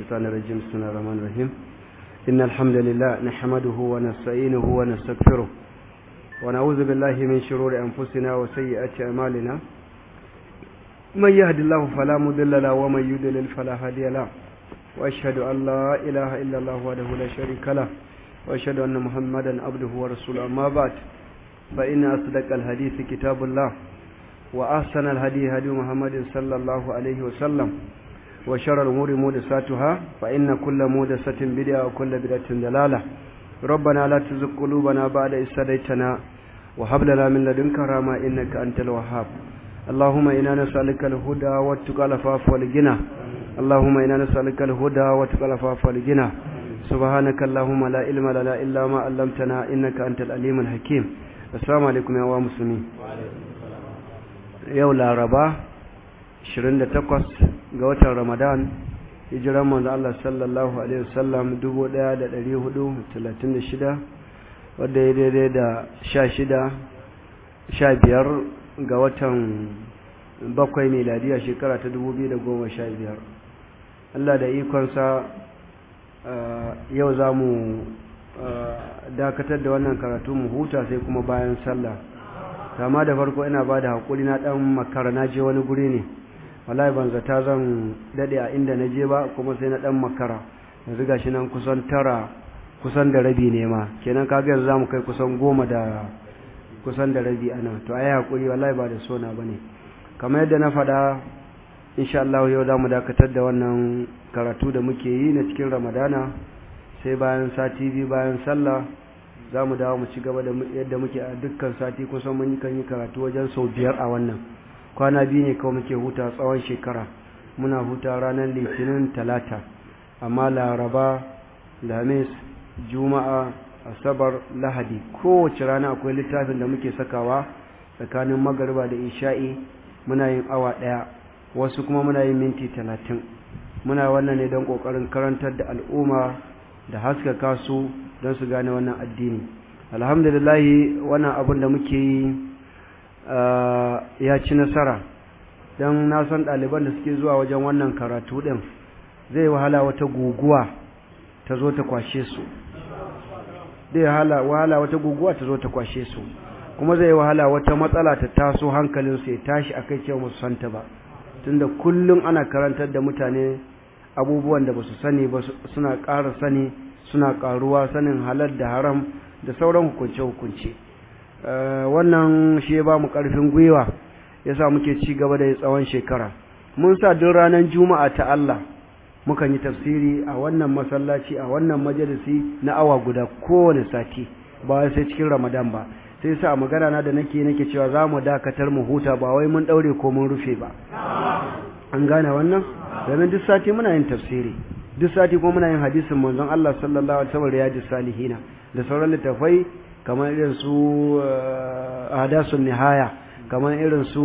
الشيطان الرجيم بسم الله الرحمن الرحيم إن الحمد لله نحمده ونستعينه ونستغفره ونعوذ بالله من شرور أنفسنا وسيئات أعمالنا من يهد الله فلا مضل له ومن يضلل فلا هادي له وأشهد أن لا إله إلا الله وحده لا شريك له وأشهد أن محمدا عبده ورسوله أما بعد فإن أصدق الحديث كتاب الله وأحسن الهدي هدي محمد صلى الله عليه وسلم وشر الأمور محدثاتها فإن كل محدثة بدعة وكل بدعة ضلالة ربنا لا تزغ قلوبنا بعد إذ هديتنا وهب لنا من لدنك رحمة إنك أنت الوهاب اللهم إنا نسألك الهدى والتقى والعفاف والغنى اللهم إنا نسألك الهدى والتقى والعفاف والغنى سبحانك اللهم لا علم لنا إلا ما علمتنا إنك أنت العليم الحكيم السلام عليكم يا مسلمين yau laraba 28 ga watan ramadan hijiran manzo Allah sallallahu alaihi wasallam 1436 wadda ya daidai da 16 15 ga watan bakwai miladiya shekara ta 2015 Allah da ikonsa yau za mu dakatar da wannan karatu mu huta sai kuma bayan sallah kama da farko ina ba da haƙuri na ɗan makara na je wani guri ne wallahi ban zata zan daɗe a inda na je ba kuma sai na ɗan makara yanzu ga shi nan kusan tara kusan da rabi ne ma kenan kaga yanzu za mu kai kusan goma da kusan da rabi ana to ai haƙuri wallahi ba da sona ba ne kamar yadda na faɗa insha Allah yau za mu dakatar da wannan karatu da muke yi na cikin ramadana sai bayan sati biyu bayan sallah za mu dawo mu ci gaba da yadda muke a dukkan sati kusan mun kan yi karatu wajen sau biyar a wannan kwana biyu ne kawai muke huta tsawon shekara muna huta ranar litinin talata amma laraba lamis juma'a asabar lahadi kowace rana akwai littafin da muke sakawa tsakanin magariba da isha'i muna yin awa ɗaya wasu kuma muna yin minti talatin muna wannan ne don ƙoƙarin karantar da al'umma da haskaka su don su gane wannan addini alhamdulillahi wannan abin da muke yi ya ci nasara don na san ɗaliban da suke zuwa wajen wannan karatu ɗin zai wahala wata guguwa ta zo ta kwashe su zai wahala wata guguwa ta zo ta kwashe su kuma zai wahala wata matsala ta taso hankalinsu ya tashi a kai cewa musu santa ba tunda kullum ana karantar da mutane abubuwan da ba su sani ba suna ƙara sani suna ƙaruwa sanin halal da haram da sauran hukunce-hukunce wannan shi ba mu ƙarfin gwiwa ya sa muke ci gaba da tsawon shekara mun sa duk ranar juma'a ta Allah mukan yi tafsiri a wannan masallaci a wannan majalisi na awa guda kowane sati ba sai cikin ramadan ba sai sa magana na da nake nake cewa za mu dakatar mu huta ba wai mun ɗaure ko mun rufe ba an gane wannan domin duk sati muna yin tafsiri duk sati kuma muna yin hadisin manzon Allah sallallahu alaihi wasallam riyadus salihina da sauran littafai kamar irin su ahdasun nihaya kamar irin su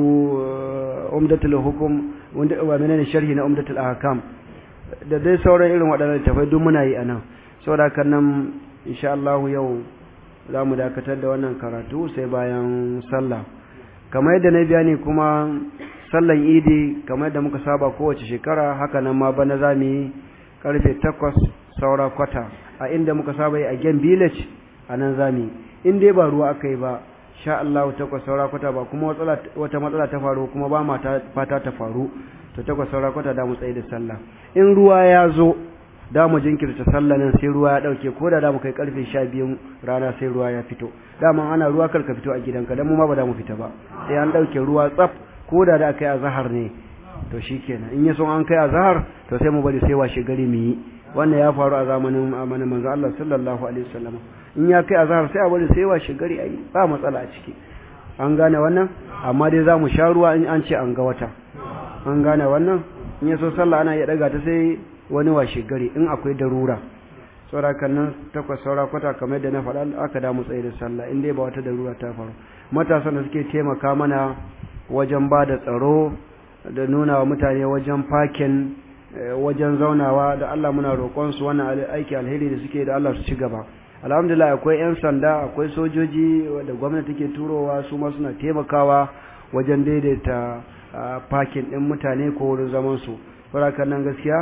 umdatul hukum wanda wa menene sharhi na umdatul ahkam da dai sauran irin waɗannan littafai duk muna yi anan saboda haka nan insha Allah yau za mu dakatar da wannan karatu sai bayan sallah kamar yadda na biya ne kuma sallan idi kamar yadda muka saba kowace shekara haka nan ma bana za mu yi karfe takwas saura kwata a inda muka saba yi a gen village a nan za mu yi in dai ba ruwa aka yi ba sha Allah takwas saura kwata ba kuma wata matsala ta faru kuma ba ma fata ta faru to takwas saura kwata da mu tsaye da sallah in ruwa ya zo da mu jinkirta sallah nan sai ruwa ya dauke ko da da mu kai karfe sha biyun rana sai ruwa ya fito dama ana ruwa kar ka fito a gidanka dan mu ma ba da mu fita ba sai an dauke ruwa tsaf ko da da aka yi azhar ne to shikenan in ya so an kai azhar to sai mu bari sai washe gari mu yi wannan ya faru a zamanin amanin manzo Allah sallallahu alaihi wasallam in ya kai azhar sai a bari sai washe gari ayi ba matsala a ciki an gane wannan amma dai za mu sha ruwa in an ce an ga wata an gane wannan in ya so sallah ana iya daga ta sai wani washe gari in akwai darura saura nan takwas saura kwata kamar yadda na faɗa aka da mu tsaye da sallah in dai ba wata darura ta faru matasan da suke taimaka mana wajen ba da tsaro da nuna wa mutane wajen fakin wajen zaunawa da Allah muna roƙon su wannan aiki alheri da suke da Allah su ci gaba alhamdulillah akwai yan sanda akwai sojoji da gwamnati take turowa su ma suna taimakawa wajen daidaita fakin ɗin mutane ko wurin zaman su farakan nan gaskiya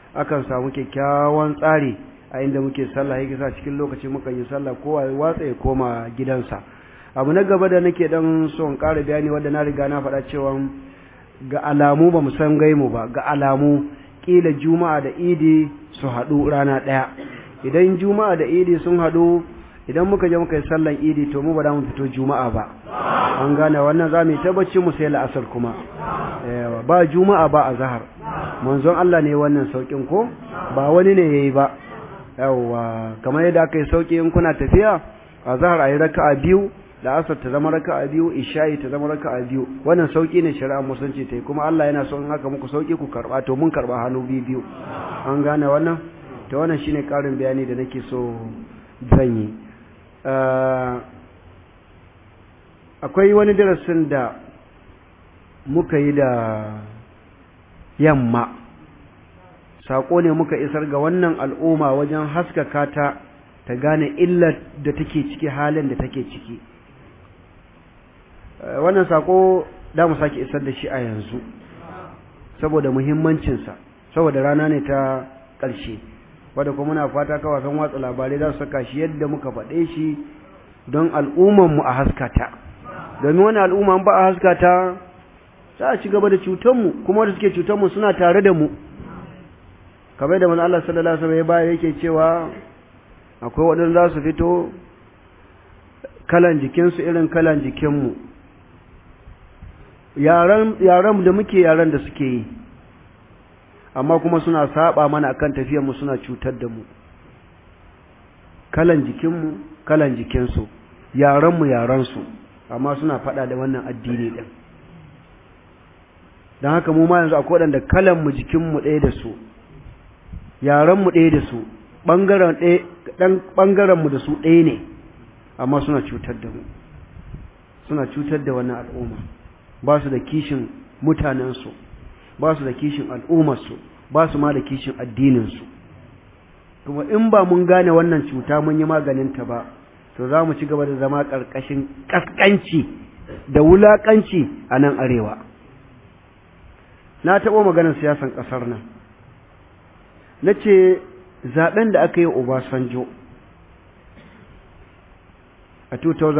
akan samu kyakkyawan tsari a inda muke sallah yake sa cikin lokaci muka yi sallah kowa ya watsa ya koma gidansa abu na gaba da nake dan son ƙara bayani wanda na riga na faɗa cewa ga alamu ba mu san gaimu ba ga alamu kila juma'a da idi su haɗu rana ɗaya idan juma'a da idi sun haɗu idan muka je muka yi sallan idi to mu ba za mu fito juma'a ba an gane wannan za mu yi tabbaci mu sai la'asar kuma ba juma'a ba a zahar manzon Allah ne wannan saukin ko ba wani ne yayi ba yawa kamar yadda aka yi sauki in kuna tafiya a zahar ayi raka'a biyu da asar ta zama raka'a biyu isha'i ta zama raka'a biyu wannan sauki ne shari'a musulunci ta yi kuma Allah yana son haka muku sauki ku karba to mun karba hannu biyu biyu an gane wannan to wannan shine karin bayani da nake so zan yi akwai wani darasin da muka yi da yamma saƙo ne muka isar ga wannan al'umma wajen haskaka ta ta gane illar da take ciki halin da take ciki wannan saƙo da mu sake isar da shi a yanzu saboda muhimmancinsa saboda rana ne ta ƙarshe wadda kuma muna fata kawasan watsa labarai za su saka shi yadda muka faɗe shi don al'ummanmu a haskata domin wani al'umma ba a haskata za a ci gaba da cutanmu kuma wanda suke cutanmu suna tare da mu kamar da manzo Allah sallallahu alaihi wasallam ya bayar yake cewa akwai waɗanda za su fito kalan jikinsu irin kalan jikinmu yaran yaran da muke yaran da suke yi amma kuma suna saba mana akan tafiyar mu suna cutar da mu kalan jikinmu kalan jikinsu yaran mu yaran su amma suna fada da wannan addini din dan haka mu ma yanzu akwai wadanda kalan mu jikin mu ɗaya da su yaran mu ɗaya da su bangaren ɗaya dan bangaren mu da su ɗaya ne amma suna cutar da mu suna cutar da wannan al'umma ba su da kishin mutanensu ba su da kishin al'ummarsu ba su ma da kishin addininsu kuma in ba mun gane wannan cuta mun yi maganinta ba to za mu ci gaba da zama ƙarƙashin ƙasƙanci da wulaƙanci a nan arewa na taɓo maganar siyasan ƙasar nan na ce zaɓen da aka yi obasanjo a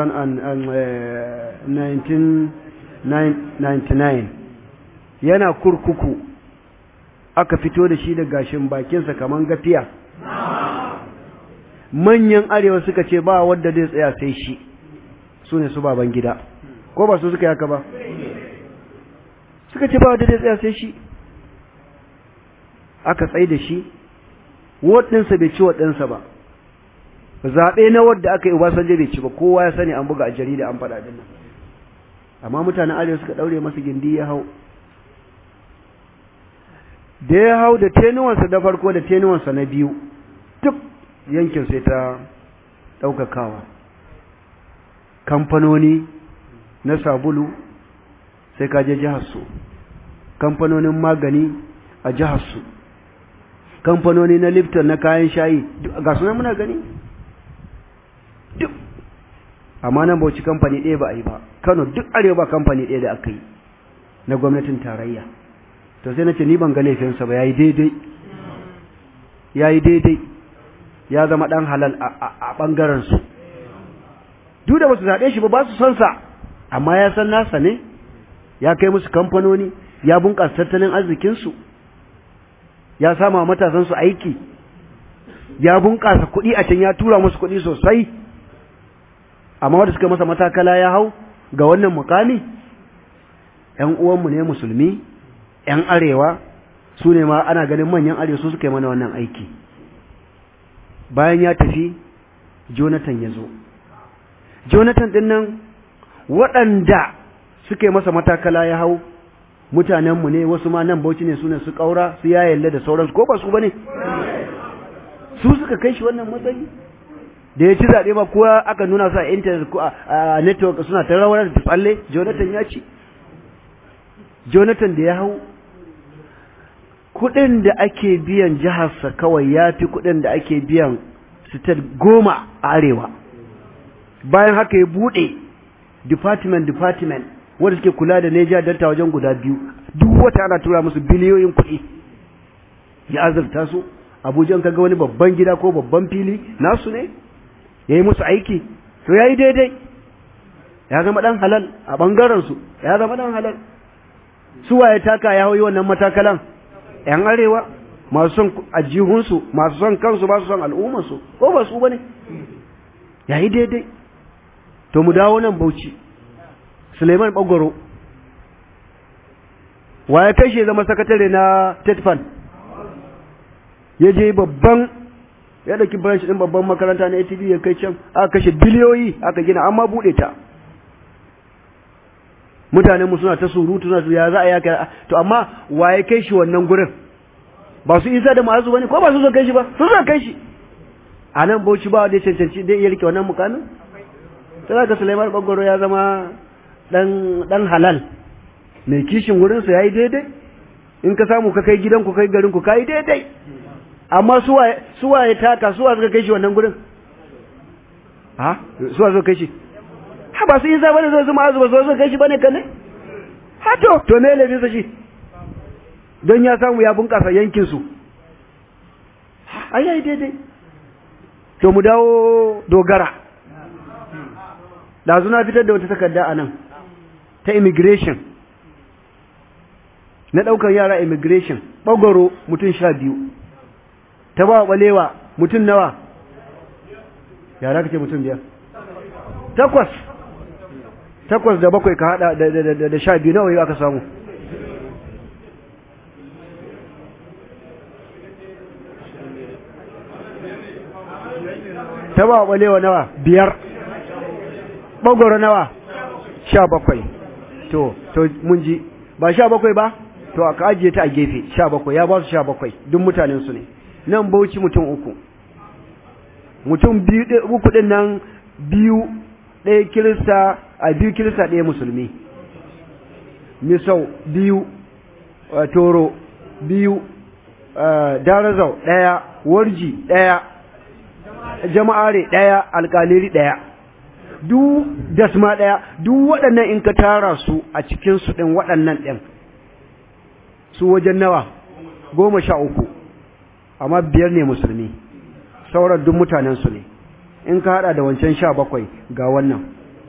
1999 yana kurkuku aka fito da shi da gashin bakinsa kaman gafiya manyan arewa suka ce ba wadda zai tsaya sai shi su ne su baban gida ko ba su suka yaka ba suka ce ba wadda zai tsaya sai shi aka tsaye da shi waɗinsa bai ci waɗinsa ba zaɓe na wadda aka yi Obasanjo bai ci ba kowa ya sani an buga a jarida an faɗa din nan amma mutanen arewa suka ɗaure masa gindi ya hau da ya hau da tenuwansa da farko da tenuwansa na biyu duk yankin sai ta ɗaukakawa kamfanoni na sabulu sai ka je jiharsu kamfanonin magani a jiharsu kamfanoni na lifton na kayan shayi ga sunan muna gani duk amma nan bauchi kamfani ɗaya ba a yi ba kano duk arewa ba kamfani ɗaya da aka yi na gwamnatin tarayya to sai na ce ni ban ga laifinsa ba ya yi daidai ya yi daidai ya zama ɗan halal a ɓangarensu duk da ba su zaɓe shi ba ba su son sa amma ya san nasa ne ya kai musu kamfanoni ya bunƙasa tattalin arzikinsu ya sama matasansu aiki ya bunƙasa kuɗi a can ya tura musu kuɗi sosai amma wanda suka masa matakala ya hau ga wannan mukami ‘yan uwanmu ne musulmi ‘yan arewa su ne ma ana ganin manyan arewa su suka yi mana wannan aiki bayan ya tafi jonathan ya zo jonathan ɗin nan waɗanda suka yi masa matakala ya hau mutanenmu ne wasu ma nan bauchi ne su ne su ƙaura su ya yalle da sauransu ko ba su ba ne su suka kai shi wannan matsayi da ya ci zaɓe ba kuwa aka nuna su a intanet ko a network suna ta rawar da tsalle jonathan ya ci jonathan da ya hau kuɗin da ake biyan jiharsa kawai ya fi kuɗin da ake biyan state goma a arewa bayan haka ya buɗe department department wanda suke kula da Niger Delta wajen guda biyu duk wata ana tura musu biliyoyin kuɗi ya azurta su abuja ka ga wani babban gida ko babban fili nasu ne ya yi musu aiki to ya yi daidai ya zama ɗan halal a ɓangarensu ya zama ɗan halal suwa ya taka ya hauyi wannan matakalan ‘yan arewa masu son ajihunsu masu son kansu ba su son al'ummarsu ko ba su ba ne ya yi daidai to mu dawo nan bauchi suleiman ɓagwaro wa ya kashe zama sakatare na tetfan ya je babban ya ɗauki branch ɗin babban makaranta na atv ya kai can aka kashe biliyoyi aka gina amma buɗe ta mutanenmu suna ta surutu suna su ya za a yaka to amma wa ya kai shi wannan gurin ba su isa da ma'azu bane ko ba su zo kai shi ba su zo kai shi a nan bauchi ba da cancanci dai iya rike wannan mukamin to zaka Sulaiman Bagoro ya zama dan dan halal mai kishin wurin sa yayi daidai in ka samu ka kai gidan ku kai garin ku kai daidai amma suwa suwa ya taka suwa suka kai shi wannan gurin ha suwa suka kai shi ha ba su yi za bane zo su ma'azu ba su zo kai shi bane kalle ha to to me laifin sa shi don ya samu ya bunkasa yankin su ai ai daidai to mu dawo dogara da na fitar da wata takarda a nan ta immigration na ɗaukar yara immigration ɓagoro mutum sha biyu ta ba ɓalewa mutum nawa yara kake mutum biyar takwas takwas da bakwai ka hada da sha biyu nawa yau aka samu ta ba ɓalewa nawa biyar ɓagoro nawa sha bakwai to to mun ji ba sha bakwai ba to aka ajiye ta a gefe sha bakwai ya ba su sha bakwai duk mutanen su ne nan bauchi mutum uku mutum biyu uku din nan biyu ɗaya kirista a biyu kirista ɗaya musulmi misau biyu toro biyu darazau ɗaya warji ɗaya jama'are ɗaya alƙaliri ɗaya duk dasma ɗaya duk waɗannan in ka tara su a cikin su ɗin waɗannan ɗin su wajen nawa goma sha uku amma biyar ne musulmi sauran duk mutanen su ne in ka haɗa da wancan sha bakwai ga wannan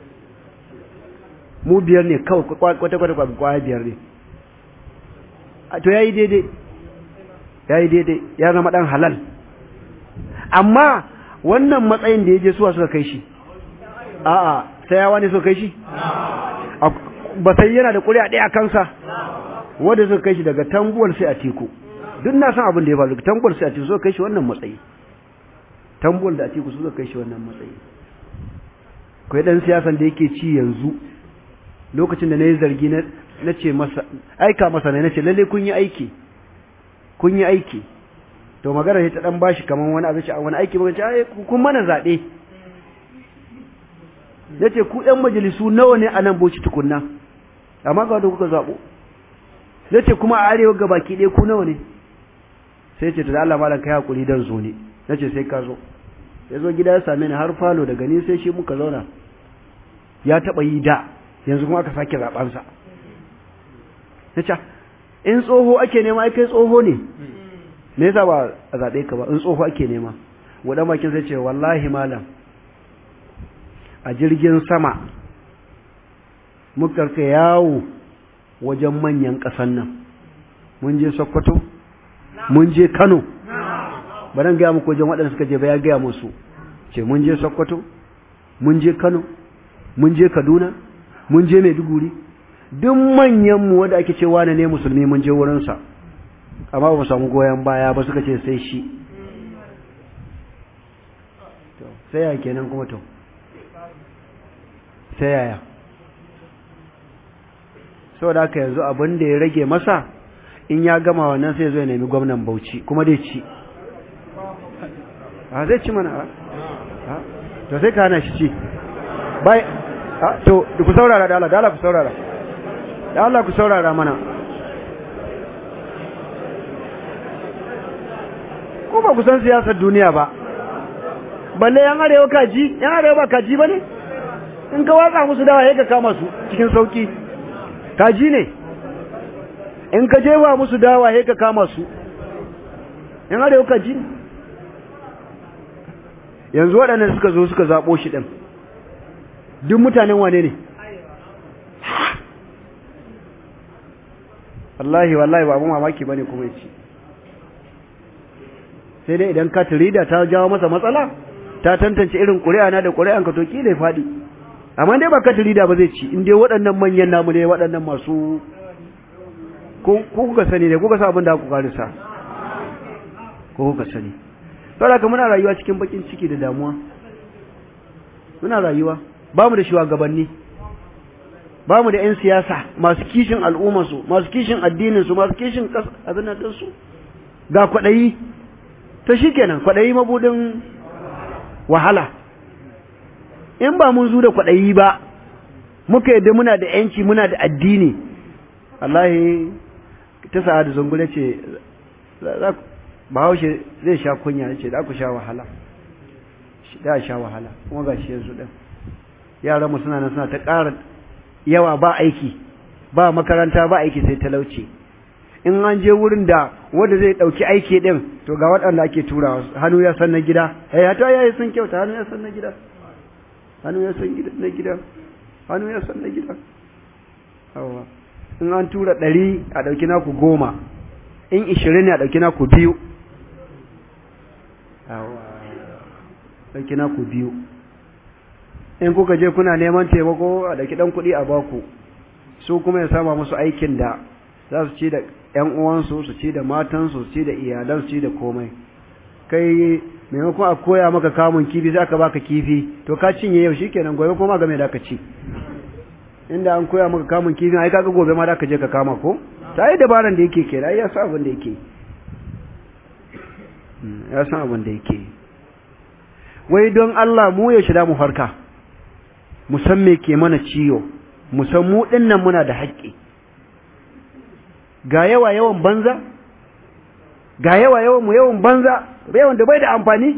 mu biyar ne kawai kwata-kwata kwaya biyar ne to ya yi daidai ya yi daidai ya zama ɗan halal amma wannan matsayin da ya je suwa suka kai shi a'a sayawa ne suka kai shi ba sai yana da ƙuri'a ɗaya kansa wanda suka kai shi daga tambuwar sai a teku duk na san abin da ya faru tambuwar sai a teku suka kai shi wannan matsayi tambuwar da a teku suka kai shi wannan matsayi kai dan siyasan da yake ci yanzu lokacin da na yi zargi na ce masa aika masa ne na ce lalle kun yi aiki kun yi aiki to magana ta dan bashi kaman wani abin wani aiki ba ce kun mana zaɓe ya ce ku ‘yan majalisu nawa ne a nan boci tukunna amma ga wanda kuka zaɓo ya ce kuma a arewa ga baki ɗaya ku nawa ne sai ce ta da Allah malam kai hakuri dan zo ne na ce sai ka zo ya zo gida ya same ni har falo daga ni sai shi muka zauna ya taɓa yi da yanzu kuma aka sake zaɓansa ya ce in tsoho ake nema ai kai tsoho ne me yasa ba a zaɓe ka ba in tsoho ake nema wadan bakin sai ce wallahi malam a jirgin sama muka ka yawo wajen manyan ƙasan nan mun je sokoto mun je kano ba nan gaya muku wajen waɗanda suka je ba ya gaya musu ce mun je sokoto mun je kano mun je kaduna mun je maiduguri duk manyanmu wanda ake ce wane ne musulmi mun je wurinsa amma ba mu samu goyon baya ba suka ce sai shi sai ya kenan kuma to sai yaya saboda haka yanzu abin da ya rage masa in ya gama wannan sai zo ya nemi gwamnan bauchi kuma dai ci a zai ci mana a to sai ka hana shi ci bai to ku saurara da Allah da Allah ku saurara da Allah ku saurara mana ko ba ku san siyasar duniya ba balle yan arewa kaji yan arewa ba kaji ba ne in ka watsa musu dawa ya ka kama su cikin sauki kaji ne in ka jewa musu dawa ya ka kama su yan arewa ka ji yanzu waɗannan suka zo suka zaɓo shi ɗin duk mutanen wane ne wallahi wallahi ba abin mamaki ba ne kuma ya ci sai dai idan ka turida ta jawo masa matsala ta tantance irin ƙuri'a na da ƙuri'an ka to ki da faɗi amma dai ba ka turida ba zai ci in dai waɗannan manyan namu ne waɗannan masu ko kuka sani ne kuka sa abin da ku karisa ko kuka sani saboda ka muna rayuwa cikin bakin ciki da damuwa muna rayuwa ba mu da shugabanni ba mu da 'yan siyasa masu kishin al'ummarsu masu kishin addininsu masu kishin abin nan ɗinsu ga kwaɗayi to shi kenan kwaɗayi mabudin wahala in ba mun zu da kwaɗayi ba muka yadda muna da ‘yanci muna da addini wallahi ta sa da zungule ce bahaushe zai sha kunya ce da ku sha wahala da sha wahala kuma ga shi yanzu ɗin yaranmu suna nan suna ta ƙara yawa ba aiki ba makaranta ba aiki sai talauci in an je wurin da wanda zai ɗauki aiki ɗin to ga waɗanda ake turawa hannu ya san na gida eh hata yayi sun kyauta hannu ya san na gida hannu ya san na gida hannu ya san na gida awa in an tura ɗari a ɗauki naku goma in ishirin ne a ɗauki naku biyu awa ɗauki naku biyu in kuka je kuna neman taimako a ɗauki ɗan kuɗi a baku su kuma ya sama musu aikin da za su ci da ‘yan uwansu su ci da matansu su ci da iyalansu ci da komai kai maimakon a koya maka kamun kifi za ka baka kifi to ka cinye yau shikenan gobe kuma game da ka ci inda an koya maka kamun kifi ai kaga gobe ma da ka je ka kama ko ta yi dabaran da yake kenan ya san abin da yake ya san abin da yake wai don Allah mu ya shida mu farka mu san me ke mana ciwo mu san mu dinnan muna da haƙƙi ga yawa yawan banza ga yawa yawan mu yawan banza yawan da bai da amfani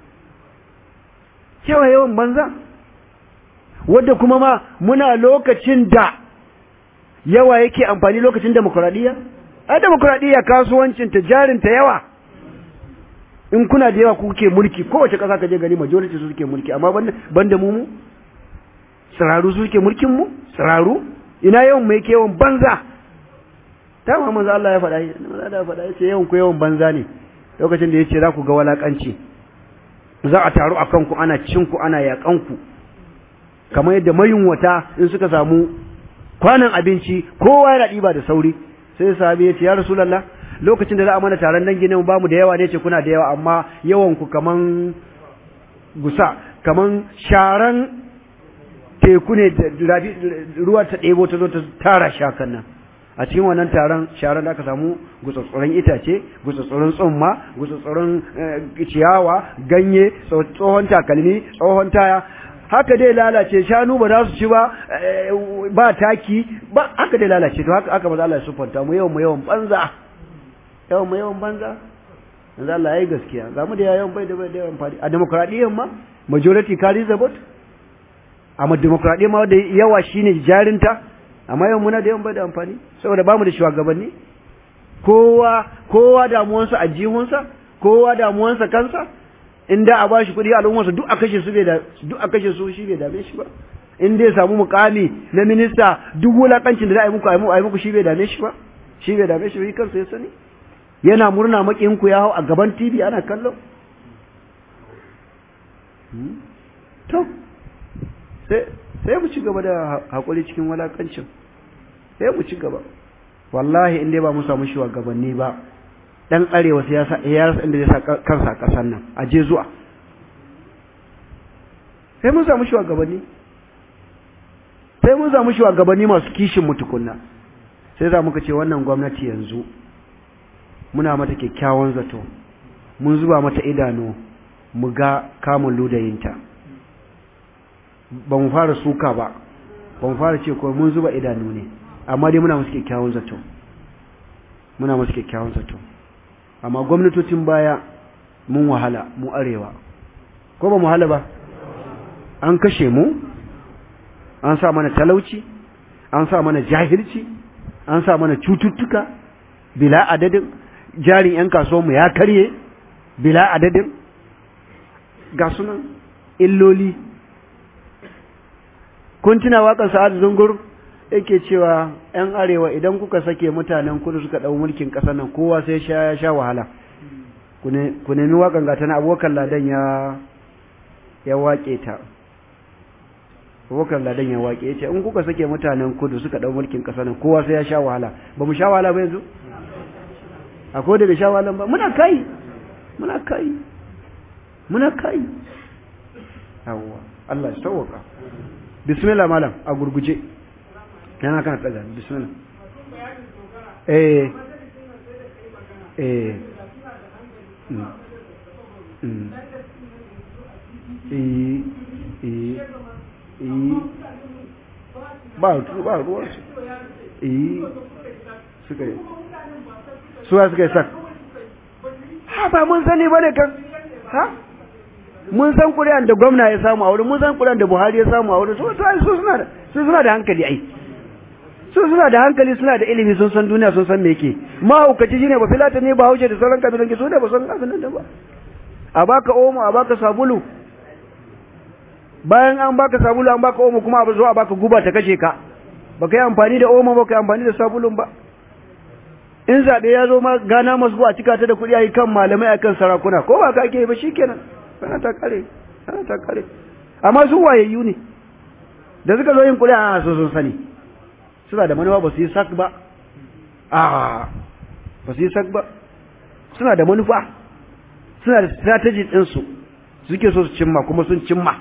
yawa yawan banza wadda kuma ma muna lokacin da yawa yake amfani lokacin demokuraɗiyya a demokuraɗiyya kasuwancin ta jarin ta yawa in kuna da yawa kuke mulki kowace ƙasa ka je gani majority su suke mulki amma banda mu mu tsiraru su suke mulkin mu tsiraru ina yawan mai ke yawan banza ta ma manzo Allah ya faɗa manzo Allah ya faɗa yace yawan ku yawan banza ne lokacin da yace za ku ga walakanci za a taru a kanku ana cin ku ana yakan ku kamar yadda mayunwata in suka samu kwanan abinci kowa yana ɗiba da sauri sai sahabi ya ce ya rasulullah lokacin da za a mana taron dangi ne ba mu da yawa ne ce kuna da yawa amma yawan ku kaman gusa kaman sharan teku ne ruwa ta ɗebo ta zo ta tara shakan nan a cikin wannan taron sharan da aka samu gutsatsuran itace gutsatsuran tsumma gutsatsuran ciyawa ganye tsohon takalmi tsohon taya haka dai lalace shanu ba za su ci ba ba taki ba haka dai lalace to haka aka maza Allah ya sufanta mu yawan mu yawan banza yawan mu yawan banza yanzu Allah yayi gaskiya ga mu da yawan bai da bai da yawan fadi a demokradiyyar ma majority carries the vote amma demokradiyyar ma da yawa shine jarinta amma yawan muna da yawan bai da amfani saboda bamu da shugabanni kowa kowa damuwansa a jihunsa kowa damuwansa kansa in da a bashi kuɗi al'ummarsa duk a kashe su bai da duk a kashe su shi bai dame shi ba in dai samu mukami na minista duk wulakancin da za a yi muku a yi muku shi bai dame shi ba shi bai dame shi ba kansa ya sani yana murna makin ku ya hau a gaban TV ana kallo to sai sai mu ci gaba da hakuri cikin wulakancin sai mu ci gaba wallahi in dai ba mu samu shugabanni ba dan arewa sai ya sa ya rasa inda zai sa kansa a kasar nan a je zuwa sai mun samu shugabanni sai mun samu shugabanni masu kishin mu tukunna sai za muka ce wannan gwamnati yanzu muna mata kyakkyawan zato mun zuba mata idanu mu ga kamun ludayinta ba mu fara suka ba ba mu fara ce ko mun zuba idanu ne amma dai muna musu kyakkyawan zato muna musu kyakkyawan zato amma gwamnatocin baya mun wahala mu arewa ko ba mu wahala ba an kashe mu an sa mana talauci an sa mana jahilci an sa mana cututtuka bila adadin jarin 'yan kasuwanmu ya karye bila adadin ga sunan illoli kun tuna waƙar sa'ad zungur yake cewa ‘yan arewa idan kuka sake mutanen kudu suka ɗau mulkin ƙasar nan kowa sai ya sha wahala ku nemi waƙan gata na abokan ladan ya ya waƙe ta abokan ladan ya waƙe ya ce in kuka sake mutanen kudu suka ɗau mulkin ƙasar nan kowa sai ya sha wahala ba mu sha wahala ba yanzu akwai da bai sha wahala ba muna kai muna kai muna kai yawwa Allah ya sauwaka bismillah malam a gurguje yana kana tsaga bismillah eh eh mm mm eh eh eh ba ba ruwan su eh suka yi suwa suka yi sak ha ba mun sani bane kan ha mun san ƙuri'an da gwamna ya samu a wurin mun san ƙuri'an da Buhari ya samu a wurin su su suna da su suna da hankali ai su suna da hankali suna da ilimi sun san duniya sun san me yake mahaukaci shine ba filata ne ba haushe da sauran kabilan ki su ne ba san abin nan da ba a baka omo a baka sabulu bayan an baka sabulu an baka omo kuma a zo a baka guba ta kashe ka baka yi amfani da omo ba ka yi amfani da sabulun ba in zaɓe ya zo ma gana masu a cika ta da kuɗi a yi kan malamai a kan sarakuna ko ba ka ake ba shikenan sana ta kare sana ta kare amma su wayayyu ne da suka zo yin kuri'a a sun sani suna da manufa ba su yi sak ba a ba su yi sak ba suna da manufa suna da strategy ɗinsu suke so su cimma kuma sun cimma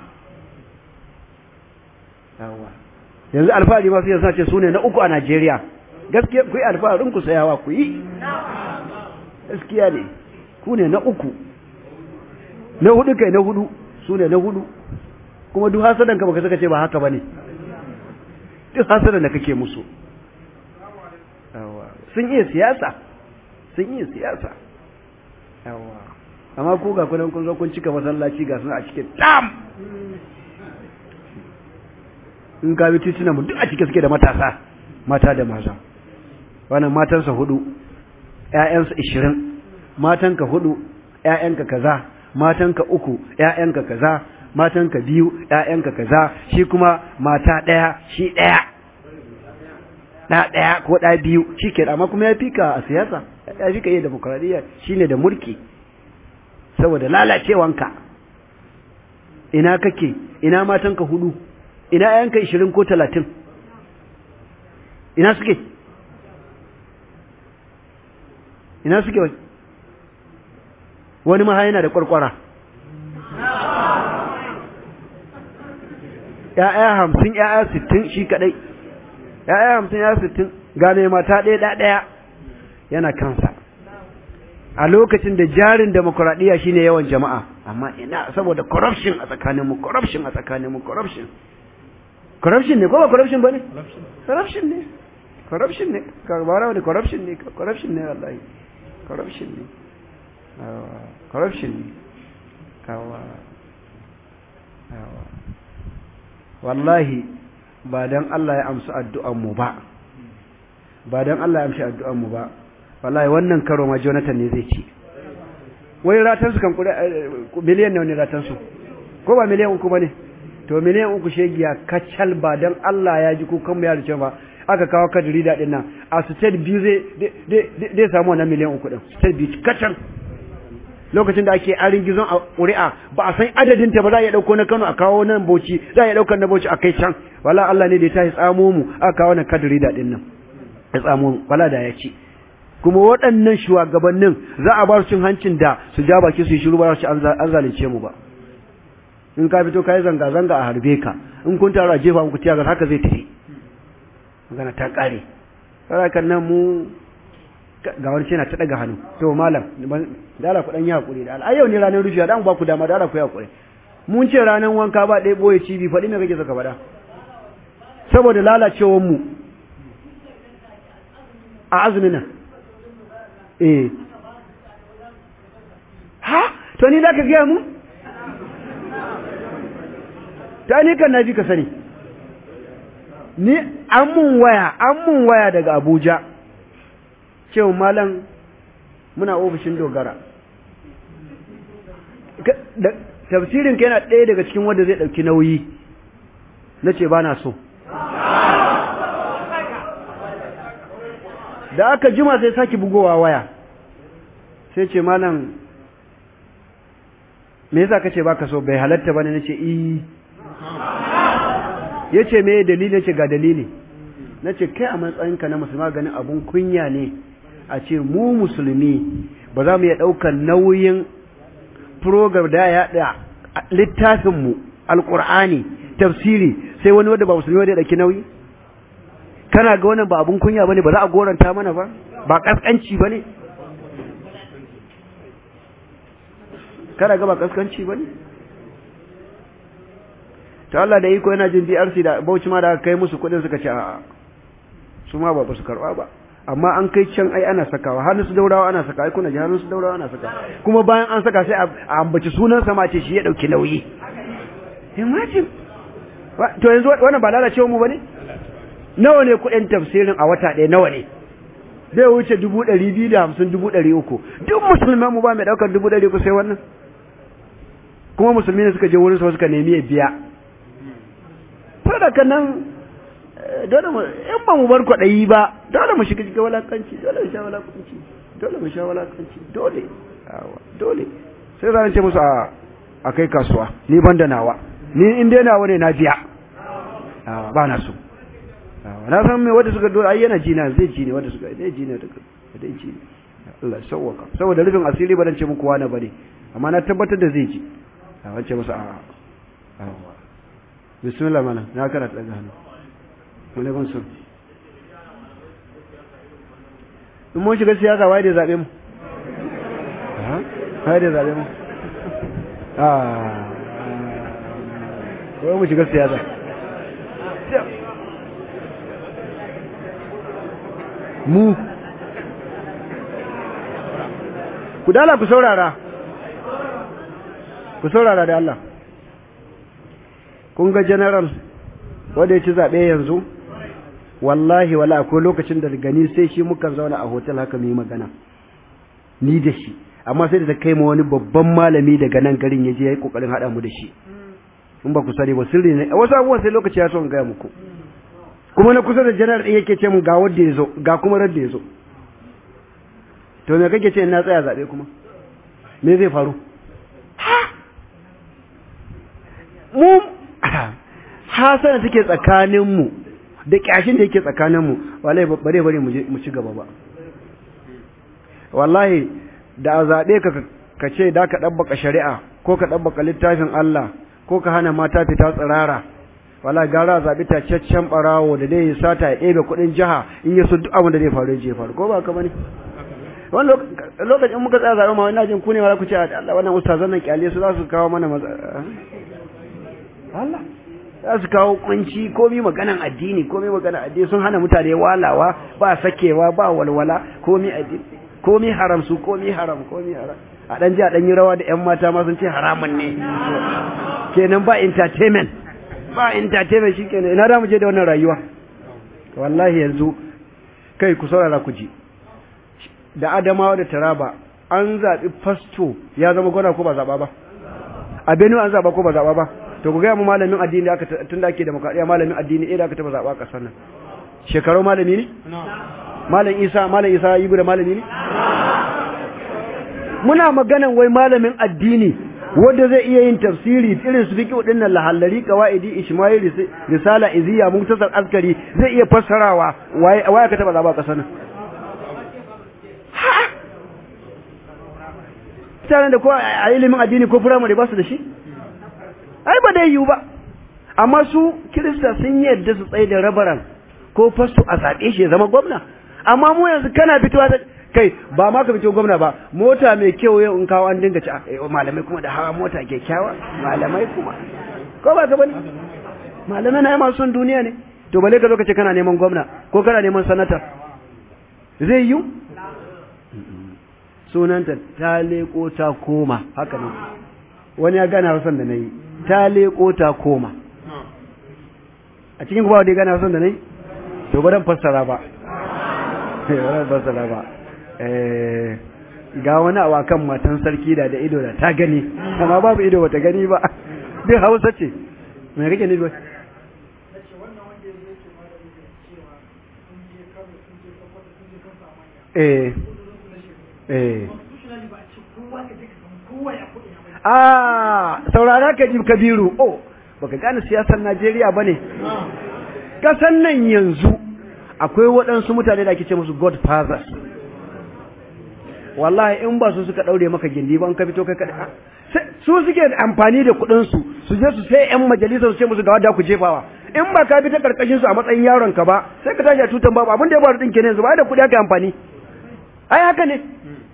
yanzu alfahari masu yanzu ce su ne na uku a Najeriya gaskiya ku yi alfaharin ku sayawa ku yi gaskiya ne ku ne na uku na hudu kai na hudu su ne na hudu kuma duk hasadan ka baka saka ce ba haka bane duk hasadan da kake musu sun iya siyasa sun iya siyasa yawa amma ku ga kunan kun zo kun cika masallaci ga suna a cikin tam in ka bi tituna mu duk a cike suke da matasa mata da maza wannan matansa hudu ƴaƴansa ishirin matanka hudu ƴaƴanka kaza matanka uku ƴaƴanka kaza matanka biyu ƴaƴanka kaza shi kuma mata ɗaya shi ɗaya ɗa ɗaya ko ɗa biyu shi ke amma kuma ya fika a siyasa ya fika iya demokradiyya shine da mulki saboda lalacewanka ina kake ina matanka hudu ina ƴaƴanka ishirin ko talatin ina suke ina suke wani maha yana da kwarkwara ‘ya'ya hamsin ‘ya'ya sittin shi kaɗai ‘ya'ya hamsin ‘ya'ya sittin gane mata ɗaya ɗaya yana kansa a lokacin da jarin demokuraɗiyya shine yawan jama'a amma ina saboda corruption a tsakaninmu corruption a tsakaninmu corruption corruption ne ko ba corruption ba ne corruption ne corruption ne ka ba wani corruption ne corruption ne wallahi corruption ne corruption ne kawa wallahi ba dan Allah ya amsa addu'an mu ba ba dan Allah ya amsa addu'an mu ba wallahi wannan karo ma Jonathan ne zai ci wai ratan su kan kudi miliyan nawa ne ratan su ko ba miliyan uku bane to miliyan uku shegiya kacal ba dan Allah ya ji kukan mu ya rice ba aka kawo kadiri da dinnan a state biyu zai zai samu wannan miliyan uku din state biyu kacal lokacin da ake arin gizon a ƙuri'a ba a san adadin ta ba za a iya ɗauko na Kano a kawo nan Bauchi za a iya ɗaukar na Bauchi a kai can wala Allah ne da ya tashi tsamo mu aka kawo nan kadiri da dinnan ya tsamo mu wala da ya ci kuma waɗannan shugabannin za a ba su cin hancin da su ja baki su yi shiru ba su an zalunce mu ba in ka fito ka yi zanga-zanga a harbe ka in kun taru a jefa muku tiyagar haka zai tafi magana ta ƙare sarakan nan mu ga wani ce na ta ɗaga hannu to malam da ala ku ɗan yi haƙuri da ala yau ne ranar rufiya da ba ku dama da ala ku yi haƙuri mun ce ranar wanka ba ɗaya ɓoye cibi faɗi me kake saka faɗa saboda lalacewar mu a azumin nan eh ha to ni za ka gaya mu ta ni kan nabi ka sani ni an mun waya an mun waya daga Abuja cewa malam muna ofishin dogara tafsirin ka yana ɗaya daga cikin wanda zai ɗauki nauyi na ce ba na so da aka jima sai sake bugowa waya sai ce malam me yasa kace baka so bai halatta bane nace eh yace me dalili nace ga dalili nace kai a matsayinka na musulma ganin abun kunya ne a ce mu musulmi ba za mu iya daukar nauyin program da ya da littafin mu alqur'ani tafsiri sai wani wanda ba musulmi wanda ya dauki nauyi kana ga wannan ba abun kunya bane ba za a goranta mana ba ba kaskanci bane kana ga ba kaskanci bane to Allah da iko yana jin DRC da Bauchi ma da aka kai musu kudin suka ce a'a su ma ba su karba ba amma an kai can ai ana sakawa har su daurawa ana saka ai kuna ji har su daurawa ana saka kuma bayan an saka sai a ambaci sunan sa ma ce shi ya dauki nauyi imagine to yanzu wannan ba lalacewa mu bane nawa ne kuɗin tafsirin a wata ɗaya nawa ne zai wuce dubu ɗari biyu da hamsin dubu ɗari uku duk musulman mu ba mai ɗaukar dubu ɗari uku sai wannan kuma musulmi ne suka je wurin suka nemi ya biya sadaka nan dole mu in ba mu bar kwaɗayi ba dole mu shiga cikin walakanci dole mu sha walakanci dole mu sha walakanci dole dole sai zan ce musu a a kai kasuwa ni ban da nawa ni in dai nawa ne na biya ba na so na san me wanda suka dole ai yana jina zai ji ne wanda suka dai ji ne daga dai ji ne Allah sauwaka saboda rufin asiri ba dan ce muku wani bane amma na tabbatar da zai ji a wance musu a a bismillah mana na karata daga hannu alaikum salam in mun shiga siyasa waye da zabe mu waye da zabe mu ah wai mu shiga siyasa mu ku dala ku saurara ku saurara da Allah kun ga general wanda ya ci zaɓe yanzu wallahi wala akwai lokacin da gani sai shi muka zauna a hotel haka mu yi magana ni da shi amma sai da ta kai ma wani babban malami daga nan garin ya je ya yi kokarin haɗa mu da shi in ba ku sani ba sirri ne wasu abubuwan sai lokaci ya so in gaya muku kuma na kusa da janar ɗin yake ce mu ga wanda ya zo ga kuma radda ya zo to me kake ce na tsaya zaɓe kuma me zai faru mu hasana take tsakaninmu da ƙyashin da yake tsakaninmu wallahi bare bare mu ci gaba ba wallahi da a zaɓe ka ka ce da ka ɗabbaka shari'a ko ka ɗabbaka littafin Allah ko ka hana mata fita tsirara wala gara zaɓi tacaccen ɓarawo da dai sata ya ɗebe kuɗin jiha in ya so duk abin da zai faru ya faru ko ba ka bane wani lokacin muka tsaya zaɓe ma wani jin ku ne wala ku ce Allah wannan ustazan nan kyale su za su kawo mana Allah za su kawo kunci komi maganan addini komi maganan addini sun hana mutane walawa ba sakewa ba walwala komi addini komi haram su komi haram komi haram a dan ji a dan yi rawa da ƴan mata ma sun ce haramun ne kenan ba entertainment ba entertainment shikenan ina da mu je da wannan rayuwa wallahi yanzu kai ku saurara ku ji da Adamawa da Taraba an zaɓi fasto ya zama gwada ko ba zaɓa ba a Benue an zaɓa ko ba zaɓa ba to ku gaya mu malamin addini da aka tun da ake demokradiyya malamin addini eh da aka taɓa zaɓa a ƙasar nan shekaru malami ne malam Isa malam Isa yi da malami ne muna maganan wai malamin addini wanda zai iya yin tafsiri irin su fiqh din nan lahallari qawaidi ishmail risala iziya muktasar askari zai iya fassarawa waye waye ka taba zaba kasar nan mutanen da ko a ilimin addini ko firamare ba su da shi ai ba dai yiwu ba amma su kirista sun yadda su tsaye da rabaran ko fasto a zaɓe shi ya zama gwamna amma mu yanzu kana fitowa da kai ba ma ka fito gwamna ba mota mai kyau yau in kawo an dinga ci malamai kuma da hawa mota kyakkyawa malamai kuma ko ba ka bane malamai na yi masu son duniya ne to bale ka zo ka ce kana neman gwamna ko kana neman sanata zai yi sunanta ta leko ta koma haka ne wani ya gane hausan da na yi ta leko ta koma a cikin kuma wadda ya gane hausan da na yi to ba dan fassara ba ba dan fassara ba ga wani awa kan matan sarki da da ido da ta gani amma babu ido bata gani ba duk hausa ce me kake nufi eh eh ah saurara ka ji kabiru oh baka gane siyasar Najeriya bane kasan nan yanzu akwai waɗansu mutane da ake ce musu godfathers wallahi in ba su suka daure maka gindi ba in ka fito kai kada su suke amfani da kuɗin su su je su sai yan majalisa su ce musu ga wadda ku jefawa in ba ka bi ta karkashin su a matsayin yaron ka ba sai ka tashi a tutan babu abin da ya faru din kenan yanzu ba da kuɗi aka amfani ai haka ne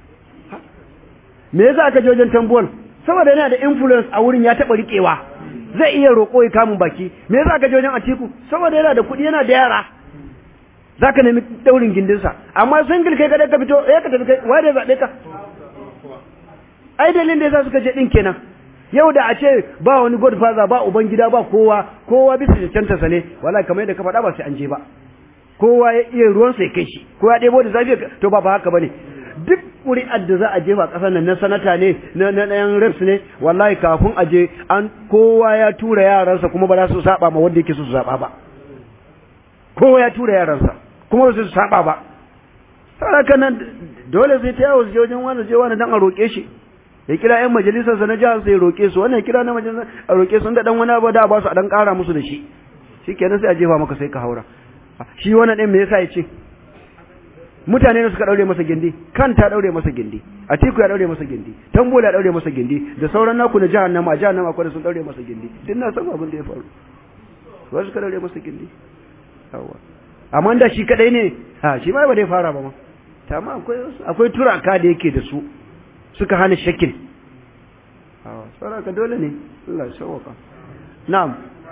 me yasa aka je wajen tambol saboda yana da influence a wurin ya taɓa riƙewa zai iya roƙo ya kamun baki me yasa aka je wajen atiku saboda yana da kuɗi yana da yara za ka nemi daurin gindinsa amma single kai kadai ka fito ya ka tafi kai wai da zaɓe ka ai dalilin da yasa suka je ɗin kenan yau da a ce ba wani godfather ba uban gida ba kowa kowa bisa cancanta sa ne wallahi kamar yadda ka faɗa ba sai an je ba kowa ya iya ruwan sai kai shi kowa ya ɗebo da zafi to ba ba haka bane duk ƙuri'ar da za a jefa ƙasar nan na sanata ne na na ɗayan reps ne wallahi kafin a je an kowa ya tura yaransa kuma ba za su saba ma wanda yake so su saba ba kowa ya tura yaransa kuma ba su saba ba saboda nan dole sai ta yawo su je wajen wani je wani dan a roƙe shi ya kira ƴan majalisarsa na jihar sai ya roƙe su wannan ya kira na majalisar a roƙe su da dan wani abu da ba su a dan ƙara musu da shi shikenan sai a jefa maka sai ka haura shi wannan ɗin me yasa ya ce mutane ne suka daure masa gindi kan ta daure masa gindi atiku ya daure masa gindi tambola ya daure masa gindi da sauran naku na jahannama a jahannama akwai sun daure masa gindi duk na san abin da ya faru wasu suka daure masa gindi yawa amma da shi kadai ne ha shi ma ba dai fara ba ma amma akwai akwai turaka da yake da su suka hana shakil yawa saraka dole ne Allah ya sauka na'am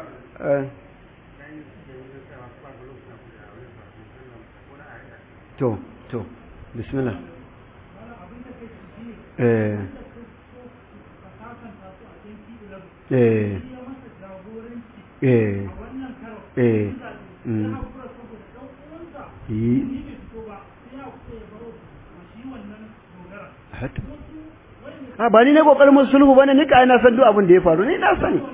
to to bismillah eh eh eh eh mm yi a ba ni ne kokarin mun sulhu bane ni kai na san duk abin da ya faru ni na sani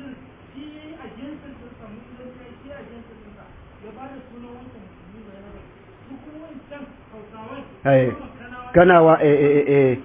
ai kanawa eh eh eh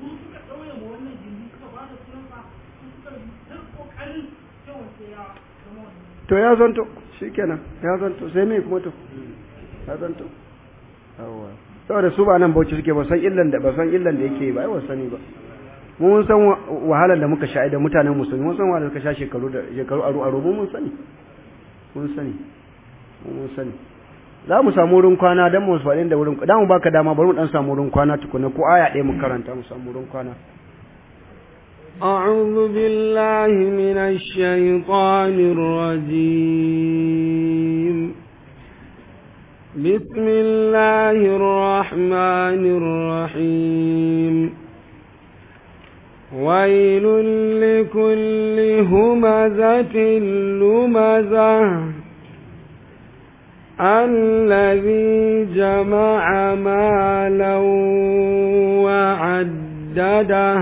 to ya zanto shikenan ya zanto sai me kuma to ya zanto yawa saboda su ba nan bauchi suke ba san illan da ba san illan da yake ba ai ba sani ba mun san wahalar da muka sha da mutanen musulmi mun san wahalar da ka sha shekaru da shekaru aru aru mun sani mun sani mun sani za mu samu wurin kwana don mu faɗin da wurin da mu baka dama bari mu dan samu wurin kwana tukuna ko aya ɗaya mu karanta mu samu wurin kwana أعوذ بالله من الشيطان الرجيم بسم الله الرحمن الرحيم ويل لكل همزة لمزة الذي جمع مالا وعدده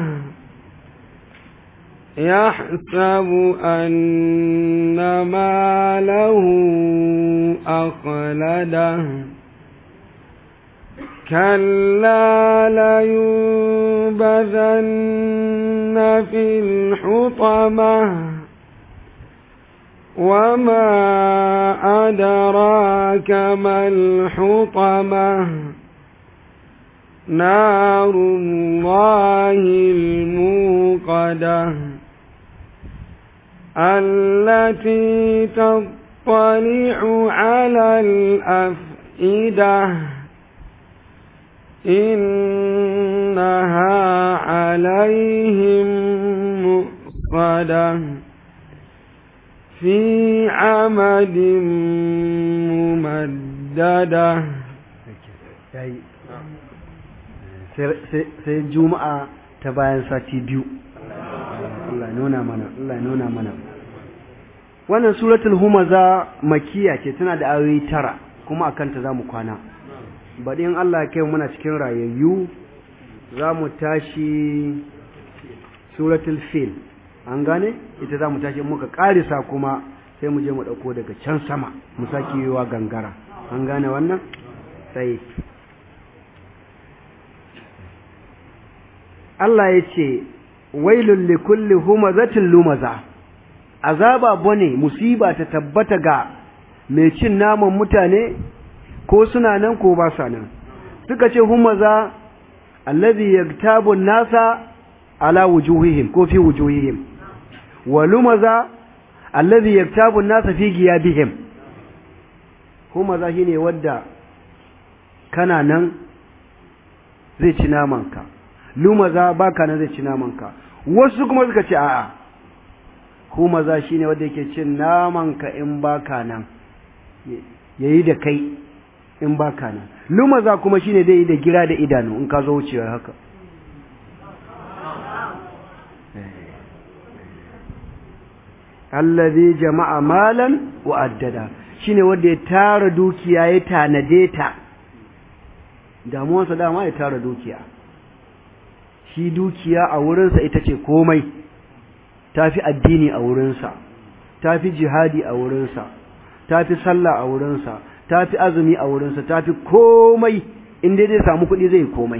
يحسب أن ماله أخلده كلا لينبذن في الحطمة وما أدراك ما الحطمة نار الله الموقدة التي تطلع على الأفئدة إنها عليهم مؤصدة في عمد ممددة sai juma'a ta bayan sati biyu Allah nuna mana Allah nuna mana wannan suratul humaza makiya ce tana da ayoyi tara kuma akan ta zamu kwana baɗi in Allah ya kai muna cikin rayayyu za mu tashi suratul fil an gane ita za mu tashi muka karisa kuma sai mu je mu ɗauko daga can sama mu sake yiwa gangara an gane wannan sai Allah ya ce wailul likulli humazatin lumaza azaba bane musiba ta tabbata ga mai cin naman mutane ko suna nan ko ba sa nan suka ce humaza allazi yaktabu nasa ala wujuhihim ko fi wujuhihim wa lumaza allazi yaktabu nasa fi giyabihim humaza shine wadda kana nan zai ci namanka lumaza baka nan zai ci namanka wasu kuma suka ce a'a humaza shine wanda yake cin namanka in baka nan yayi da kai in baka nan lumaza kuma shine dai da gira da idanu in ka zo wucewa haka allazi jama'a malan wa addada shine wanda ya tara dukiya ya tanade ta damuwarsa dama ya tara dukiya shi dukiya a wurinsa ita ce komai tafi addini a wurinsa tafi jihadi a wurinsa tafi sallah a wurinsa tafi azumi a wurinsa tafi komai inda zai samu kuɗi zai komai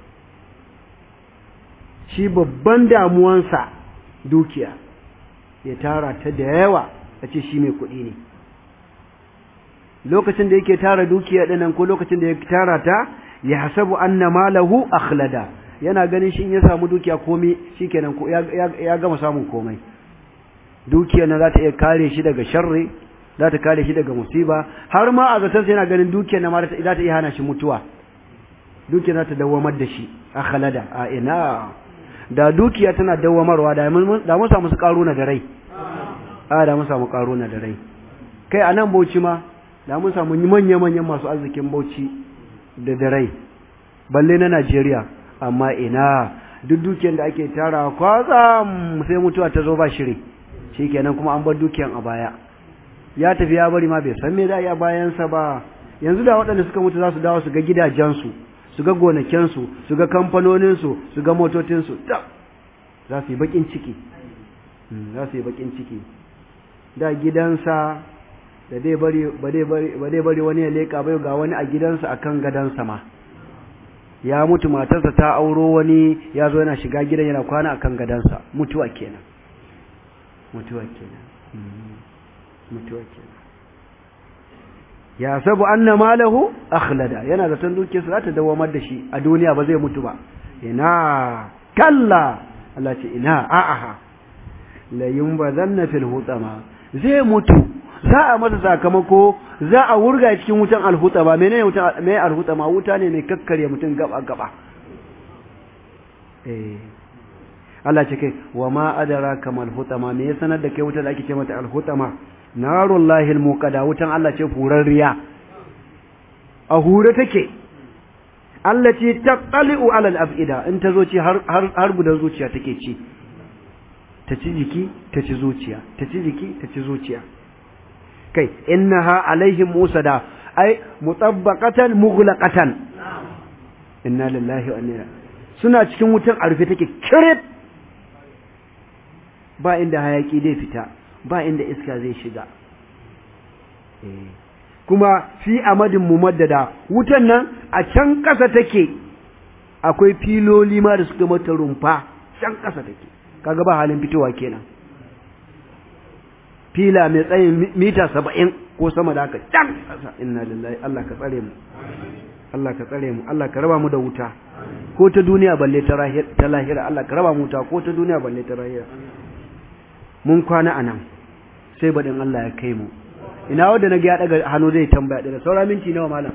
shi babban damuwansa dukiya ya tara ta da yawa a ce shi mai kuɗi ne lokacin da yake tara dukiya ɗinan ko lokacin da ya tara ta ya hasabu anna malahu akhlada yana ganin shi in ya samu dukiya komai shikenan ko ya gama samun komai dukiya na za ta iya kare shi daga sharri za ta kare shi daga musiba har ma a zaton yana ganin dukiya na ma za ta iya hana shi mutuwa dukiya za ta dawamar da shi akhlada a ina da dukiya tana dawamarwa da mun samu su karuna da rai a da mun samu karuna da rai kai a nan bauchi ma da mun samu manya-manyan masu arzikin bauchi da da rai balle na Najeriya amma ina duk dukiyar da ake tara kwatsa sai mutuwa ta zo ba shiri shikenan kuma an bar dukiyan a baya ya tafi ya bari ma bai san me da ya bayansa ba yanzu da waɗanda suka mutu za su dawo su ga gidajensu su ga gonakinsu su ga kamfanoninsu su ga motocinsu za su yi bakin ciki za su yi bakin ciki da gidansa da dai bari ba dai bari wani ya leka bai ga wani a gidansa akan gadansa ma ya mutu matarsa ta auro wani ya zo yana shiga gidan yana kwana akan gadansa mutuwa kenan mutuwa kenan mutuwa kenan ya sabu anna malahu akhlada yana zaton dukiyarsa za ta dawamar da shi a duniya ba zai mutu ba ina kalla Allah ce ina a'aha la yunbazanna fil hutama zai mutu za a masa sakamako za a wurga cikin wutan alhutama menene wutan me alhutama wuta ne mai kakkare mutum gaba gaba eh Allah ce kai wa ma adraka mal hutama me ya sanar da kai wuta da ake ce mata alhutama narullahi almuqada wutan Allah ce furarriya a hure take Allah ce taqali'u ala al-afida in ta zo ci har har har gudan zuciya take ci ta ci jiki ta ci zuciya ta ci jiki ta ci zuciya kai innaha alaihim musada ai mutabbaqatan mughlaqatan inna lillahi wa inna suna cikin wutan arfe take kirif ba inda hayaki zai fita ba inda iska zai shiga kuma fi amadin mumaddada wutan nan a can ƙasa take akwai filoli ma da suka mata rumfa can ƙasa take kaga ba halin fitowa kenan fila mai tsayin mita saba'in ko sama da haka can ƙasa inna lillahi Allah ka tsare mu Allah ka tsare mu Allah ka raba mu da wuta ko ta duniya balle ta lahira Allah ka raba mu wuta ko ta duniya balle ta lahira mun kwana anan sai baɗin Allah ya kai mu ina wanda na ga ya daga hannu zai tambaya daga saura minti nawa malam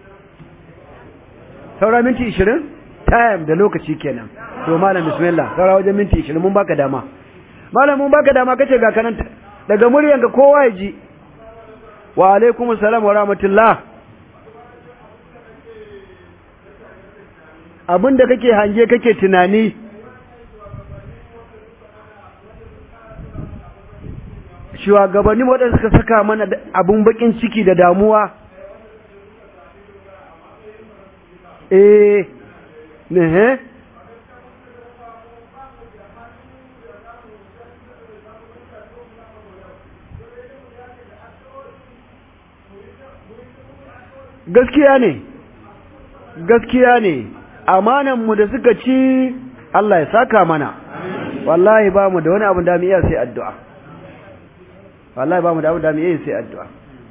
saura minti 20 time da lokaci kenan to malam bismillah saura wajen minti 20 mun baka dama malam mun baka dama kace ga kanan daga muryanka kowa ya ji wa alaikumus salam wa rahmatullah abinda kake hange kake tunani shugabanni waɗanda suka saka mana abun bakin ciki da damuwa eh ne gaskiya ne gaskiya ne amananmu da suka ci Allah ya saka mana wallahi ba mu da wani abu da mu iya sai addu'a wallahi ba mu da abu da mu iya sai addu'a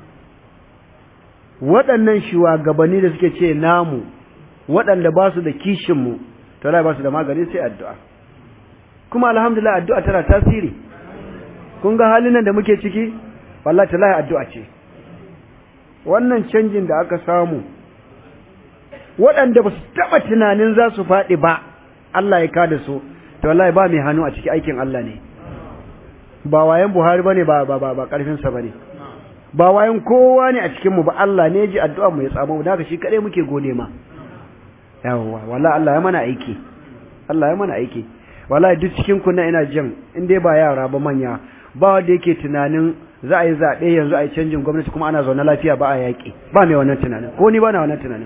waɗannan shugabanni da suke ce namu waɗanda ba su da kishinmu to wallahi ba su da magani sai addu'a kuma alhamdulillah addu'a tana tasiri kun ga halin nan da muke ciki wallahi tallahi addu'a ce wannan canjin da aka samu waɗanda ba su taɓa tunanin za su faɗi ba Allah ya kada su to wallahi ba mai hannu a ciki aikin Allah ne ba wayan Buhari bane ba ba ba karfin sa bane ba wayan kowa ne a cikin mu ba Allah ne ji addu'a mu ya tsamo mu daga shi kadai muke gode ma yawa wallahi Allah ya mana aiki Allah ya mana aiki wallahi duk cikin ku na ina jin in dai ba yara ba manya ba wanda yake tunanin za a yi zaɓe yanzu a yi canjin gwamnati kuma ana zaune lafiya ba a yaƙi ba mai wannan tunanin ko ni ba na wannan tunanin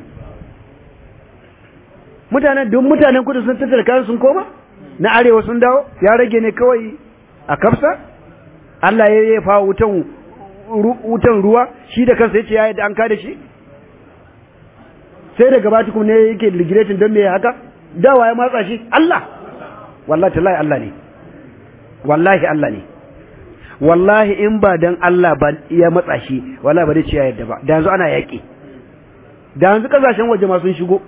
mutanen duk mutanen kudu sun tattara kayan sun koma na arewa sun dawo ya rage ne kawai a kafsa Allah ya yi fa wutan wutan ruwa shi da kansa yace ya yadda an kada shi sai daga bati kuma ne yake ligiretin don me haka dawa ya matsa shi Allah wallahi tallahi Allah ne wallahi Allah ne wallahi in ba dan Allah ba ya matsa shi wallahi ba zai ce ya yadda ba da yanzu ana yaƙi da yanzu kasashen waje ma sun shigo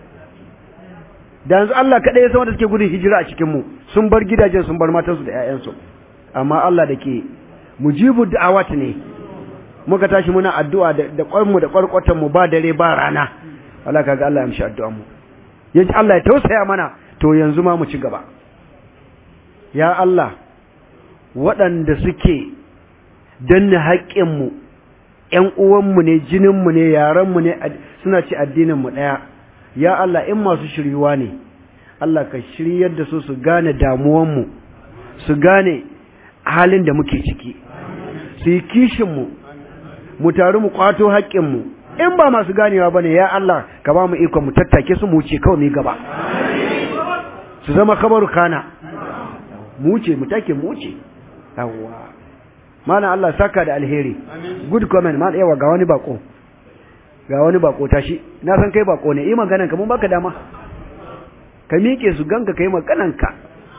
da yanzu Allah kaɗai ya san wanda suke gudun hijira a cikin mu sun bar gidajen sun bar matansu da ƴaƴansu amma Allah da ke mujibu da'awat ne muka tashi muna addu'a da da kwarmu da kwarkwatan mu ba dare ba rana Allah kaga Allah ya amshi addu'an mu yaji Allah ya tausaya mana to yanzu ma mu ci gaba ya Allah waɗanda suke danna haƙƙinmu ‘yan uwanmu ne jininmu ne yarenmu ne suna ci addininmu ɗaya ya Allah in masu shiryuwa ne Allah ka shiryar da su su gane damuwanmu su gane halin da muke ciki su yi kishinmu mu taru mu kwato haƙƙinmu in ba masu ganewa ba ne ya Allah ka ba mu ikon mu tattake su mu wuce kawai mu gaba su zama kabaru kana mu wuce mu take mu wuce yawwa mana Allah saka da alheri good comment ma yawa ga wani bako ga wani bako tashi na san kai bako ne yi maganan ka mun baka dama ka miƙe su ganka kai maganan ka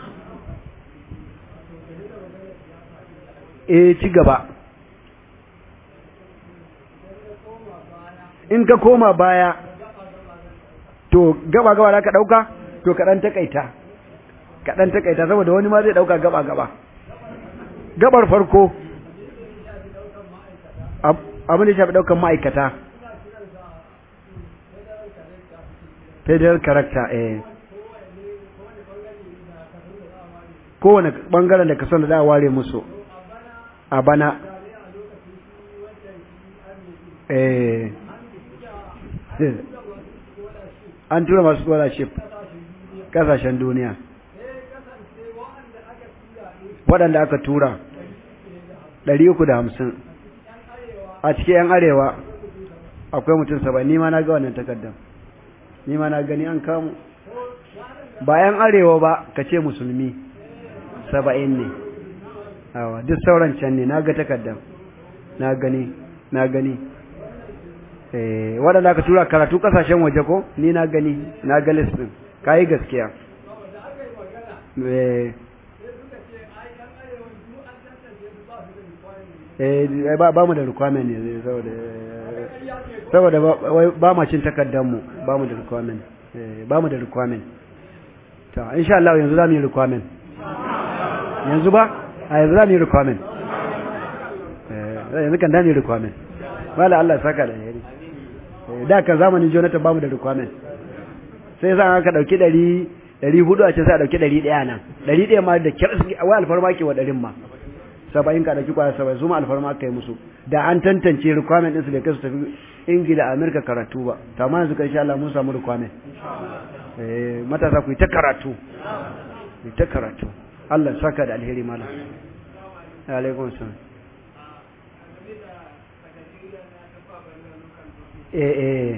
eh ci gaba in ka koma baya to gaba gaba da ka dauka to ka dan takaita ka dan takaita saboda wani ma zai dauka gaba gaba gabar farko abin da shafi daukan ma'aikata federal character eh kowane bangaren da ka son da za a ware musu a bana eh an tura masu scholarship kasashen duniya waɗanda aka tura ɗari uku da hamsin a cikin 'yan arewa akwai mutum saba ni ma na ga wannan takardar ni ma na gani an kamu ba 'yan arewa ba ka ce musulmi saba'in ne awa duk sauran can ne na ga takardar na gani na gani waɗanda aka tura karatu ƙasashen waje ko ni na gani na ga listin ka yi gaskiya ba mu da requirement ne saboda ba ma cin takardar mu ba mu da requirement ba mu da requirement ta insha Allah yanzu za mu yi requirement yanzu ba a yanzu za mu yi requirement yanzu kan da mu yi requirement wala Allah saka da yari da kan zamanin Jonathan ba mu da requirement sai sa aka dauki ɗari ɗari hudu a ce sai a dauki ɗari ɗaya nan ɗari ɗaya ma da kyar wai alfarma ke wa ɗarin ma saba'in ka dauki kwaya saba'in su ma alfarma aka yi musu da an tantance requirement ɗinsu da kai su tafi ingila amerika karatu ba ta ma yanzu insha Allah mun samu requirement eh matasa ku yi ta karatu ku yi ta karatu Allah saka da alheri malam alaikum salam eh eh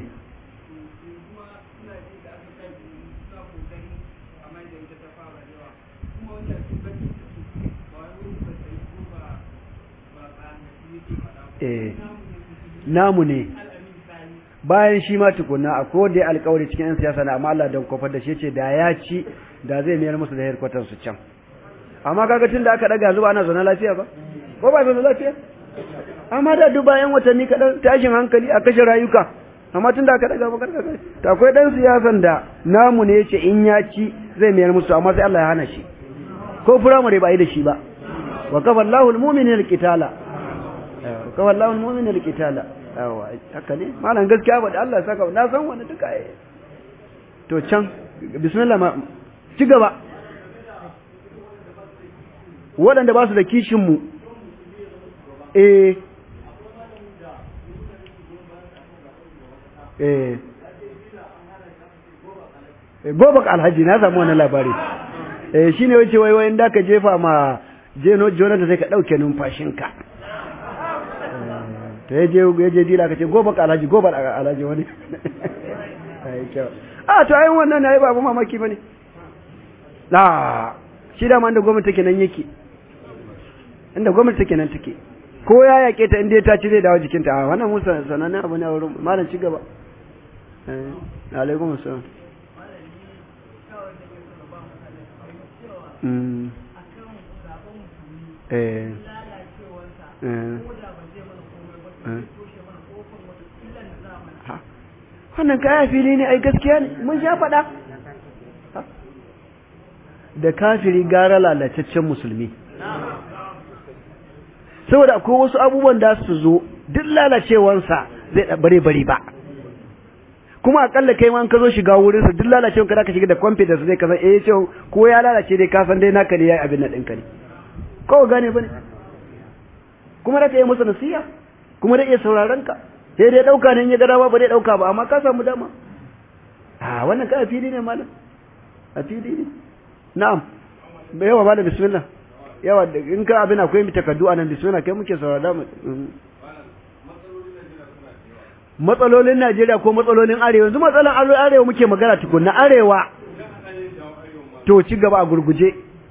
eh namu ne bayan shi ma tukunna a ko da alƙawari cikin yan siyasa na amma Allah dan kofar da shi ce da ya ci da zai mayar musu da headquarters su can amma kaga tun da aka daga zuwa ana zaune lafiya ba ko ba zaune lafiya amma da duk bayan watanni kaɗan tashin hankali a kashe rayuka amma tun da aka daga bakar kaga to akwai dan siyasan da namu ne yace in ya ci zai mayar musu amma sai Allah ya hana shi ko firamare ba yi da shi ba wa kafa Allahu al-mu'minina al-qitala wa kafa Allahu al-mu'minina al-qitala yawa haka ne malam gaskiya ba da Allah ya saka na san wani duka eh to can bismillah ma ci gaba waɗanda ba su da kishin mu eh eh gobak alhaji na samu wani labari eh shine wace wai wai da ka jefa ma jeno jonata sai ka dauke numfashinka to yaje yaje dila ka ce gobak alhaji gobak alhaji wani ai kyau a to ai wannan nayi babu mamaki bane la shi da man da gwamnati take nan yake inda gwamnati take nan take ko ya yake ta inda ta ci zai dawo jikinta a wannan musa sanannen abu ne a wurin malam ci gaba eh alaikum assalam mm eh eh wannan kaya fili ne ai gaskiya ne mun sha faɗa da kafiri gara lalataccen musulmi saboda akwai wasu abubuwan da su zo duk lalacewansa zai bare bare ba kuma akalla kai ma an ka zo shiga wurinsa duk lalacewan ka zaka shiga da confidence zai kasan eh ce ko ya lalace dai ka san dai naka ne yayi abin nan ɗinka ne ko gane bane kuma da ka yi masa nasiha kuma da iya sauraron ka sai dai dauka ne in ya ga dama ba dai dauka ba amma ka samu dama a wannan ka a fili ne malam a fili ne na'am yawa ba da bismillah yawa in ka abin akwai takardu anan bismillah kai muke saurara mu matsalolin Najeriya ko matsalolin Arewa yanzu matsalan Arewa muke magana tukunna Arewa to ci gaba a gurguje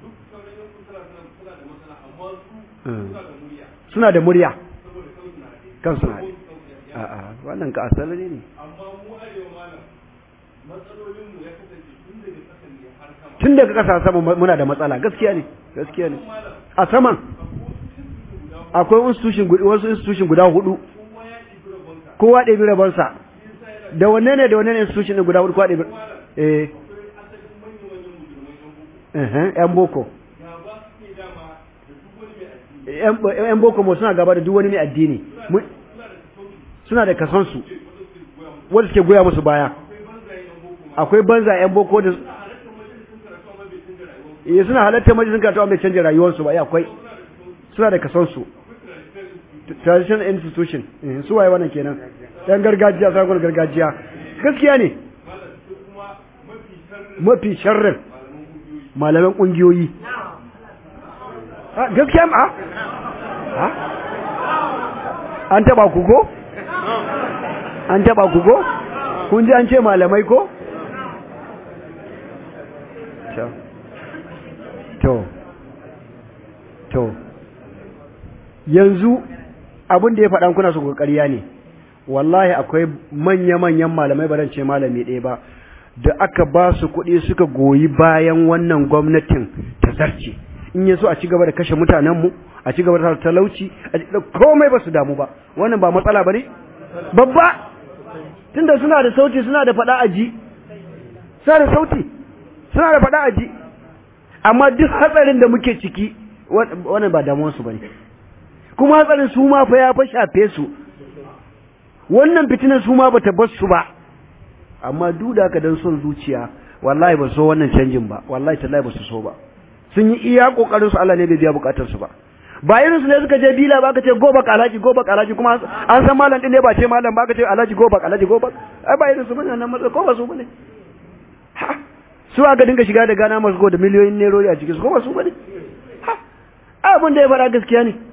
suna da murya kan suna a'a wannan ka asali ne amma mu arewa malam matsalolin mu ya kasance tun daga kasan ne har kama tun daga ƙasa sama muna da matsala gaskiya ne gaskiya ne a saman akwai institution guda wasu institution guda hudu kowa ɗebi rabonsa da wanne ne da wanne ne institution ne guda hudu kowa ɗebi eh eh yan boko yan boko mu suna gaba da duk wani mai addini suna da kasansu wanda suke goya musu baya akwai banza yan boko da eh suna halatta majalisun karatu amma bai canja rayuwarsu ba ya akwai suna da kasansu traditional institution su waye wannan kenan yan gargajiya sakon gargajiya gaskiya ne mafi sharrin malaman kungiyoyi gaskiya ma an taba ku ko an taba ku ko kun ji an ce malamai ko to to yanzu abin da ya faɗan kuna su ƙarya ne wallahi akwai manya-manyan malamai ba ce malami ɗaya ba da aka ba su kuɗi suka goyi bayan wannan gwamnatin ta zarce in ya so a ci gaba da kashe mutanenmu a ci gaba da talauci a komai ba su damu ba wannan ba matsala ba ne babba tunda suna da sauti suna da faɗa aji suna da sauti suna da faɗa aji amma duk hatsarin da muke ciki wannan ba damuwarsu ba ne kuma hatsarin su ma fa ya fa shafe su wannan fitinar su ma bata bar su ba amma duk da haka dan son zuciya wallahi ba so wannan canjin ba wallahi tallahi ba su so ba sun yi iya kokarin su Allah ne bai biya bukatar su ba ba irin su ne suka je bila ba ka ce goba alaji goba alaji kuma an san malam din ne ba ce malam ba ka ce alaji goba alaji goba ai ba irin su bane nan matsa ko ba su bane ha su aka dinga shiga da gana masu go da miliyoyin nerori a cikin su ko ba su bane ha abin da ya fara gaskiya ne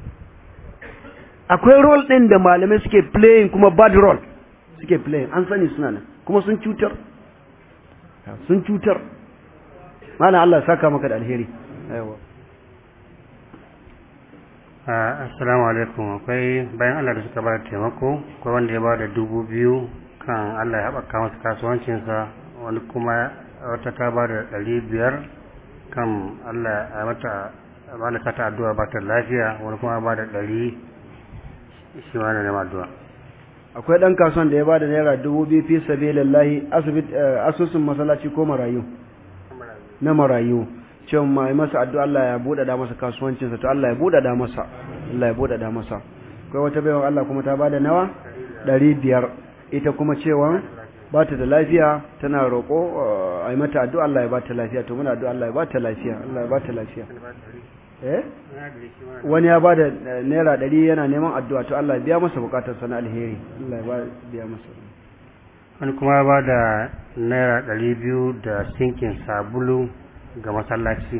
akwai role ɗin da malamai suke playing kuma bad role suke playing an sani suna nan kuma sun cutar sun cutar mana Allah saka maka da alheri aiwa assalamu alaikum akwai bayan Allah da suka ba da taimako akwai wanda ya ba da dubu biyu kan Allah ya haɓaka masa kasuwancinsa wani kuma wata ta ba da ɗari biyar kan Allah ya mata malaka ta addu'a ba ta lafiya wani kuma ba da ɗari shi ma na nema addu'a akwai ɗan kasuwan da ya ba da naira dubu biyu fi sabilillahi asusun masallaci ko marayu na marayu cewa mai masa addu'a Allah ya buɗaɗa masa kasuwancinsa to Allah ya buɗaɗa masa Allah ya buɗaɗa masa akwai wata baiwa Allah kuma ta bada nawa ɗari biyar ita kuma cewa ba ta da lafiya tana roƙo a yi mata addu'a Allah ya ba ta lafiya to muna addu'a Allah ya ba ta lafiya Allah ya ba ta lafiya eh wani ya bada naira ɗari yana neman addu'a to Allah ya biya masa bukatar sana alheri Allah ya biya masa wani kuma ba da naira ɗari biyu da sinkin sabulu ga masallaci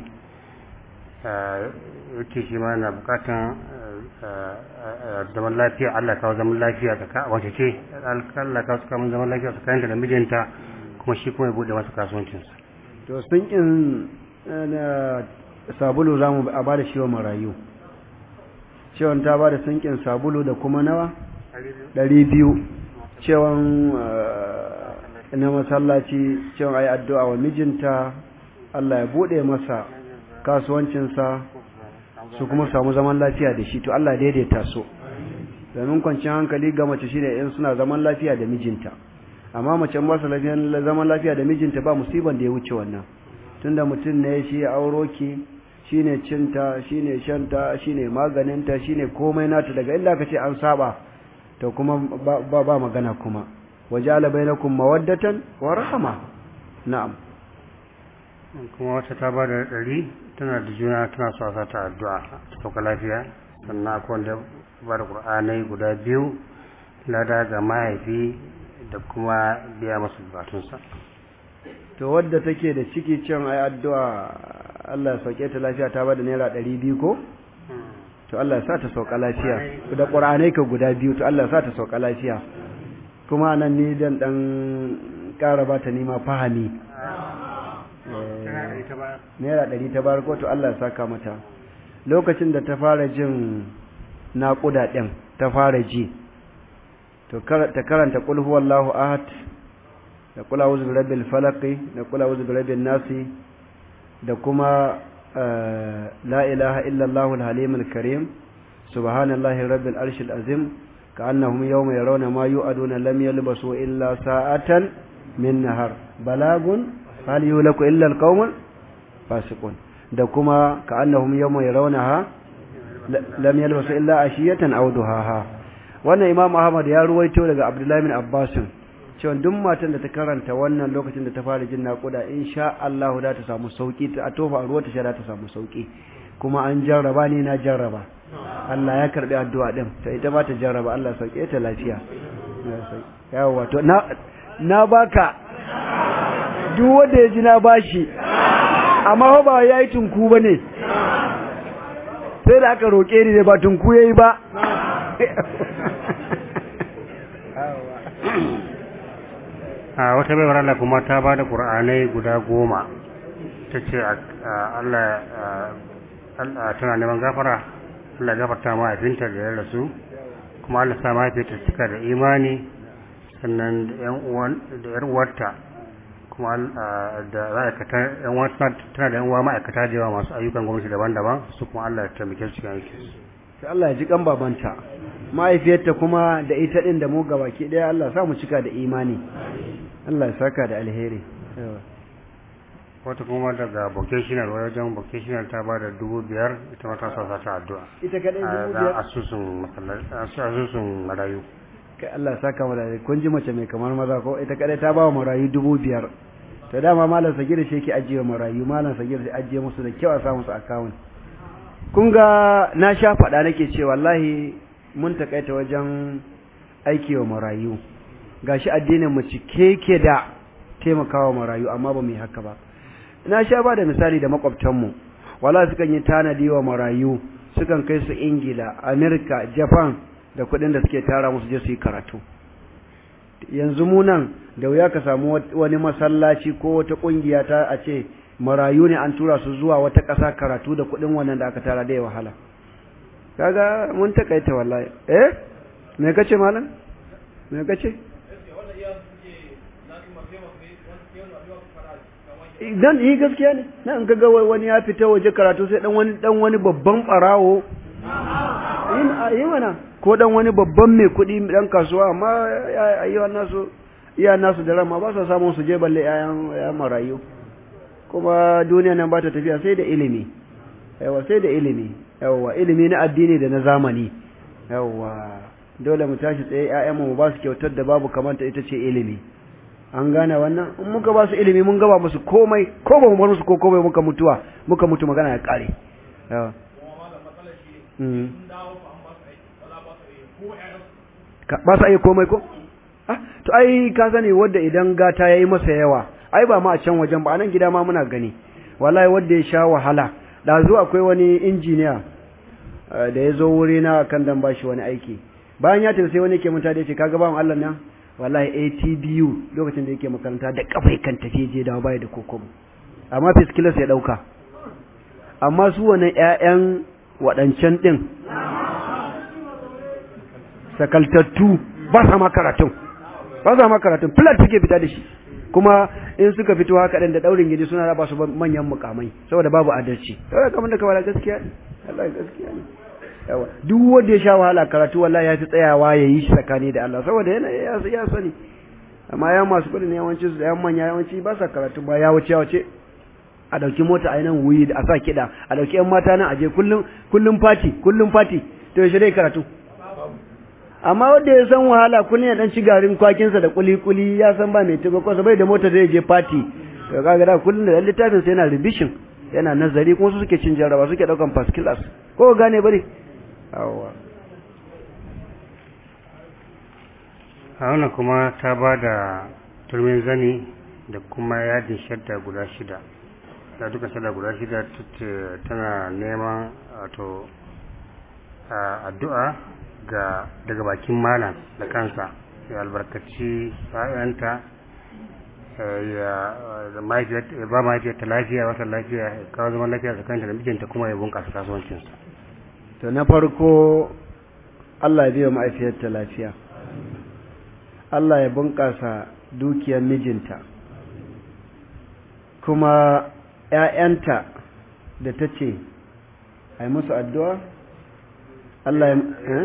yake shi ma na bukatan zaman lafiya Allah kawo zaman lafiya ta wace ce Allah kawo suka zaman lafiya tsakaninta da mijinta kuma shi kuma ya bude masa kasuwancinsa to sinkin sabulu za mu a ba da shi wa marayu cewan ta ba da sinkin sabulu da kuma nawa ɗari biyu cewan na masallaci cewan a yi addu'a wa mijinta Allah ya buɗe masa kasuwancinsa su kuma samu zaman lafiya da shi to Allah daidaita so domin kwanciyar hankali ga mace shine in suna zaman lafiya da mijinta amma mace ba su zaman lafiya da mijinta ba musiban da ya wuce wannan tunda mutum ne shi ya auro ki shine cinta shine shanta shine maganinta shine komai nata daga inda aka ce an saba to kuma ba ba magana kuma waja'ala bainakum mawaddatan wa rahma na'am kuma wata ta ba da ɗari tana da juna tana so a ta addu'a ta sauka lafiya sannan akwai wanda ba da ƙur'anai guda biyu lada ga mahaifi da kuma biya masu bukatunsa to wadda take da ciki can ai addu'a Allah ya sauke ta lafiya ta bada naira ɗari biyu ko to Allah ya sa ta sauka lafiya da ƙur'anai ka guda biyu to Allah ya sa ta sauka lafiya kuma nan ni dan dan ƙara ba ta nima fahami naira ɗari ta bar ko to Allah ya saka mata lokacin da ta fara jin naƙuda ɗin ta fara ji to ta karanta qul huwallahu ahad da kula wuzu bi rabbil falaqi da kula wuzu bi rabbin nasi da kuma la ilaha illa allahul halimul karim subhanallahi rabbil arshil azim ka'annahum yawma yarawna ma yu'aduna lam yalbasu illa sa'atan min nahar balagun hal yulaku illa alqawmul fasiqun da kuma ka'annahum yawma yarawnaha lam yalbasu illa ashiyatan aw duhaha wannan imam ahmad ya ruwaito daga abdullahi bin abbasin cewa duk matan da ta karanta wannan lokacin da ta fara jin naƙuda insha Allah za ta samu sauki ta tofa a ruwa ta sha ta samu sauki kuma an jarraba ni na jarraba Allah ya karbi addu'a din ta ita ba ta jarraba Allah sauke ta lafiya yawa to na na baka duk wanda ya ji na bashi amma ba yayi tunku bane sai da aka roke ni da ba tunku yayi ba a wata baiwar Allah kuma ta ba da ƙur'anai guda goma ta ce Allah tana neman gafara Allah gafarta mahaifinta da ya rasu kuma Allah sa mahaifinta cika da imani sannan da ‘yan uwarta kuma da ma'aikata ‘yan uwa tana da ‘yan uwa ma'aikata da yawa masu ayyukan gwamnati daban-daban su kuma Allah ya taimake su cikin aikinsu sai Allah ya ji kan babanta mahaifiyarta kuma da ita din da mu gabaki daya Allah sa mu cika da imani Allah ya saka da alheri wata kuma daga vocational wajen vocational ta ba da dubu biyar ita ma ta sa ta addu'a ita kadai dubu biyar asusun asusun marayu kai Allah ya saka mu da kun ji mace mai kamar maza ko ita kadai ta ba wa marayu dubu biyar to dama malam sagir shi yake ajiye marayu malam sagir da ajiye musu da kyau a sa musu account kun ga na sha faɗa nake ce wallahi mun takaita wajen aiki wa marayu gashi addinin mu cike ke da taimakawa marayu amma ba mu yi haka ba na sha ba da misali da makwabtanmu wala sukan yi tanadi wa marayu sukan kai su ingila amerika japan da kuɗin da suke tara musu je su yi karatu yanzu mu nan da wuya ka samu wani masallaci ko wata ƙungiya ta a ce marayu ne an tura su zuwa wata ƙasa karatu da kuɗin wannan da aka tara da ya wahala kaga mun takaita wallahi eh me kace malam me kace dan yi gaskiya ne na in kaga wani ya fita waje karatu sai dan wani dan wani babban barawo yi mana ko dan wani babban mai kuɗi dan kasuwa amma ayyuan nasu iya nasu da rama ba su samun su je balle yayan marayu kuma duniya nan ba ta tafiya sai da ilimi yawa sai da ilimi yawa ilimi na addini da na zamani yawa dole mu tashi tsaye ƴaƴan mu ba su kyautar da babu kamanta ita ce ilimi an gane wannan in muka ba su ilimi mun gaba musu komai ko ba mu bar musu ko komai muka mutuwa muka mutu magana ya kare yawa ba su ayi komai ko ah to ai ka sani wanda idan gata yayi masa yawa ai ba ma a can wajen ba anan gida ma muna gani wallahi wanda ya sha wahala da zo akwai wani injiniya da ya zo wuri na kan dan bashi wani aiki bayan ya tafi sai wani ke mutane ya ce kaga bawan Allah nan wallahi ATBU lokacin da yake makaranta da kafai kan tafi je dawo bai da kokobo amma fiskilas ya dauka amma su wannan ƴaƴan waɗancan din sakaltattu ba sa ma karatun ba sa ma karatun filat suke fita da shi kuma in suka fito haka ɗin da ɗaurin gidi suna raba su manyan mukamai saboda babu adalci saboda kamar da kamar gaskiya ne Allah gaskiya ne yawa duk wanda ya sha wahala karatu wallahi ya fi tsayawa ya yi shi tsakani da Allah saboda yana ya sani amma ya masu kuɗi ne yawanci su yan manya yawanci ba sa karatu ba ya wuce wuce a dauki mota a nan wuyi a sa kiɗa a dauki yan mata nan aje kullum kullum fati kullum fati to yaushe dai karatu amma wanda ya san wahala kullum ya dan ci garin kwakinsa da kuli-kuli ya san ba mai taimako sa bai da mota zai je party to kaga da kullum da littafin sa yana revision yana nazari kuma su suke cin jarraba suke daukan first class ko gane bari awwa a wannan kuma ta ba da turmin zani da kuma yadin shadda guda shida da duka shadda guda shida tana neman wato addu'a ga daga bakin malam da kansa ya albarkaci ‘ya'yanta ya ba mahaifiyarta lafiya wata lafiya ya kawo zaman lafiya tsakaninta da mijinta kuma ya bunkasa kasuwancinsa to na farko Allah ya biya mahaifiyarta lafiya Allah ya bunkasa dukiyar mijinta kuma ‘ya'yanta da ta ce a yi musu addu'a Allah ya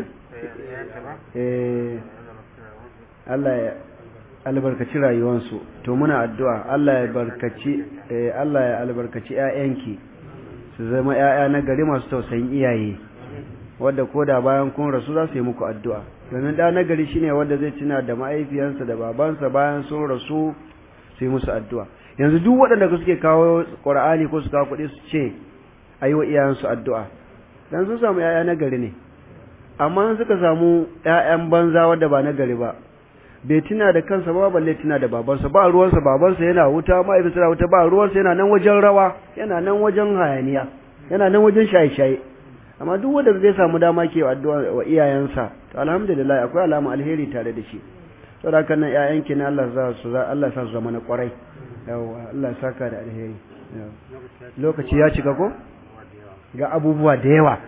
Allah ya albarkaci rayuwansu to muna addu'a Allah ya barkaci Allah ya albarkaci ƴaƴanki su zama ƴaƴa na gari masu tausayin iyaye wanda koda bayan kun rasu za su yi muku addu'a domin da na gari shine wanda zai tuna da mahaifiyansa da babansa bayan sun rasu su yi musu addu'a yanzu duk waɗanda suke kawo Qur'ani ko su kawo kuɗi su ce ayi wa iyayensu addu'a dan sun samu ƴaƴa na gari ne amma suka samu ƴaƴan banza wanda ba na gari ba bai tuna da kansa ba balle tuna da babansa ba ruwansa babansa yana wuta mahaifinsa yana wuta ba ruwansa yana nan wajen rawa yana nan wajen hayaniya yana nan wajen shaye-shaye amma duk wanda zai samu dama ke addu'a wa iyayensa to alhamdulillah akwai alama alheri tare da shi saboda haka nan ƴaƴanki ne Allah za su Allah sa su zama na kwarai yawa Allah ya saka da alheri lokaci ya cika ko ga abubuwa da yawa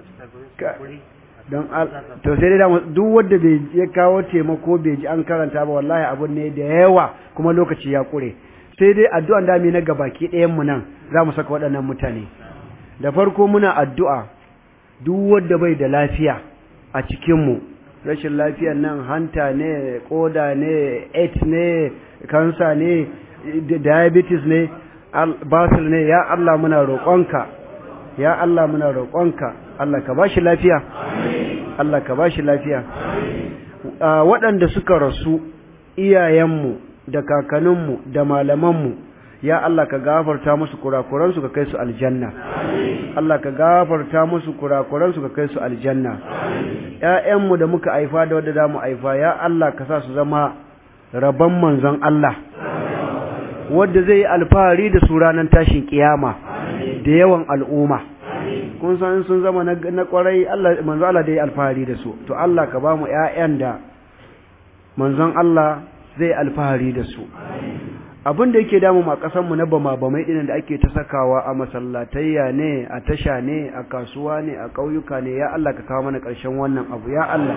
don to sai dai duk wanda bai ya kawo taimako bai ji an karanta ba wallahi abun ne da yawa kuma lokaci ya kure sai dai addu'an da na gabaki ɗayan mu nan za mu saka waɗannan mutane da farko muna addu'a duk wanda bai da lafiya a cikin mu rashin lafiyar nan hanta ne koda ne AIDS ne kansa ne diabetes ne basir ne ya Allah muna roƙonka ya Allah muna roƙonka Allah ka bashi lafiya Allah ka bashi lafiya waɗanda suka rasu iyayenmu da kakanninmu da malamanmu ya Allah ka gafarta musu kurakuransu ka kai su aljanna Allah ka gafarta musu kurakuransu ka kai su aljanna ƴaƴanmu da muka haifa da wanda zamu haifa ya Allah ka sa su zama rabon manzon Allah wanda zai yi alfahari da su ranar tashin kiyama da yawan al'umma kun san sun zama na kwarai Allah manzo Allah da ya alfahari da su to Allah ka ba mu ƴaƴan da manzon Allah zai alfahari da su abin da yake damu a ƙasar mu na bama bamai ɗin da ake ta sakawa a masallatayya ne a tasha ne a kasuwa ne a ƙauyuka ne ya Allah ka kawo mana ƙarshen wannan abu ya Allah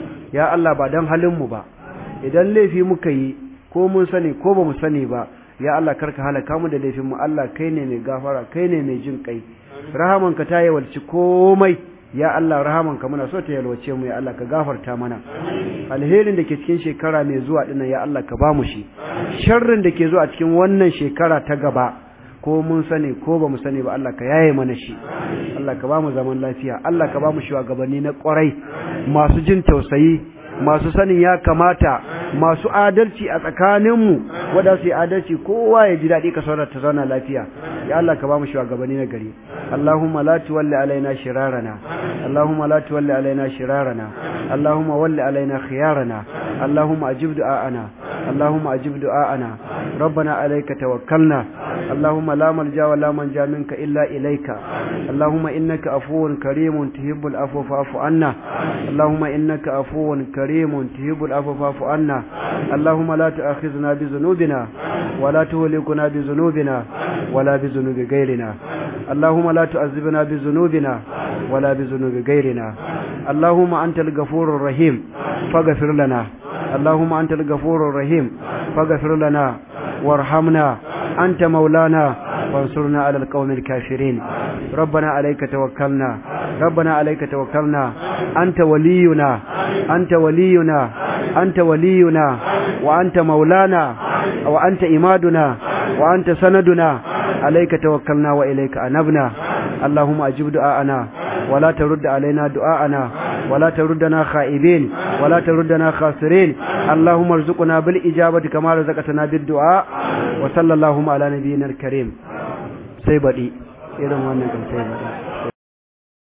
ya Allah ba don halin mu ba idan laifi muka yi ko mun sani ko ba mu sani ba ya Allah karka halaka mu da laifin mu Allah kai ne mai gafara kai ne mai jin kai rahamanka ta yawalci komai ya Allah rahamanka muna so ta yalwace mu ya Allah ka gafarta mana alherin da ke cikin shekara mai zuwa dinnan ya Allah ka ba mu shi sharrin da ke zuwa cikin wannan shekara ta gaba ko mun sani ko ba mu sani ba Allah ka yaye mana shi Allah ka ba mu zaman lafiya Allah ka ba mu shugabanni na kwarai masu jin tausayi masu sanin ya kamata masu adalci a tsakaninmu wadda su yi adalci kowa ya ji daɗi ka saurar ta zauna lafiya ya Allah ka ba mu shugabanni na gari Allahumma la tuwalli alaina shirarana Allahumma la tuwalli alaina shirarana Allahumma walli alaina khiyarana Allahumma ajib du'ana Allahumma ajib du'ana ربنا عليك توكلنا اللهم لا ملجا ولا منجا منك إلا إليك اللهم إنك عفو كريم تحب العفو فاعف عنا اللهم إنك عفو كريم تحب العفو فاعف عنا اللهم لا تؤاخذنا بذنوبنا ولا تهلكنا بذنوبنا ولا بذنوب غيرنا اللهم لا تعذبنا بذنوبنا ولا بذنوب غيرنا اللهم أنت الغفور الرحيم فاغفر لنا اللهم أنت الغفور الرحيم فاغفر لنا وارحمنا أنت مولانا وانصرنا على القوم الكافرين ربنا عليك توكلنا ربنا عليك توكلنا أنت ولينا أنت ولينا أنت ولينا وأنت مولانا وأنت إمادنا وأنت سندنا عليك توكلنا وإليك أنبنا اللهم أجب دعاءنا ولا ترد علينا دعاءنا ولا تردنا خائبين ولا تردنا خاسرين اللهم ارزقنا بالإجابة كما رزقتنا بالدعاء وصلى اللهم على نبينا الكريم سيبدي إذن وانا كان سيبدي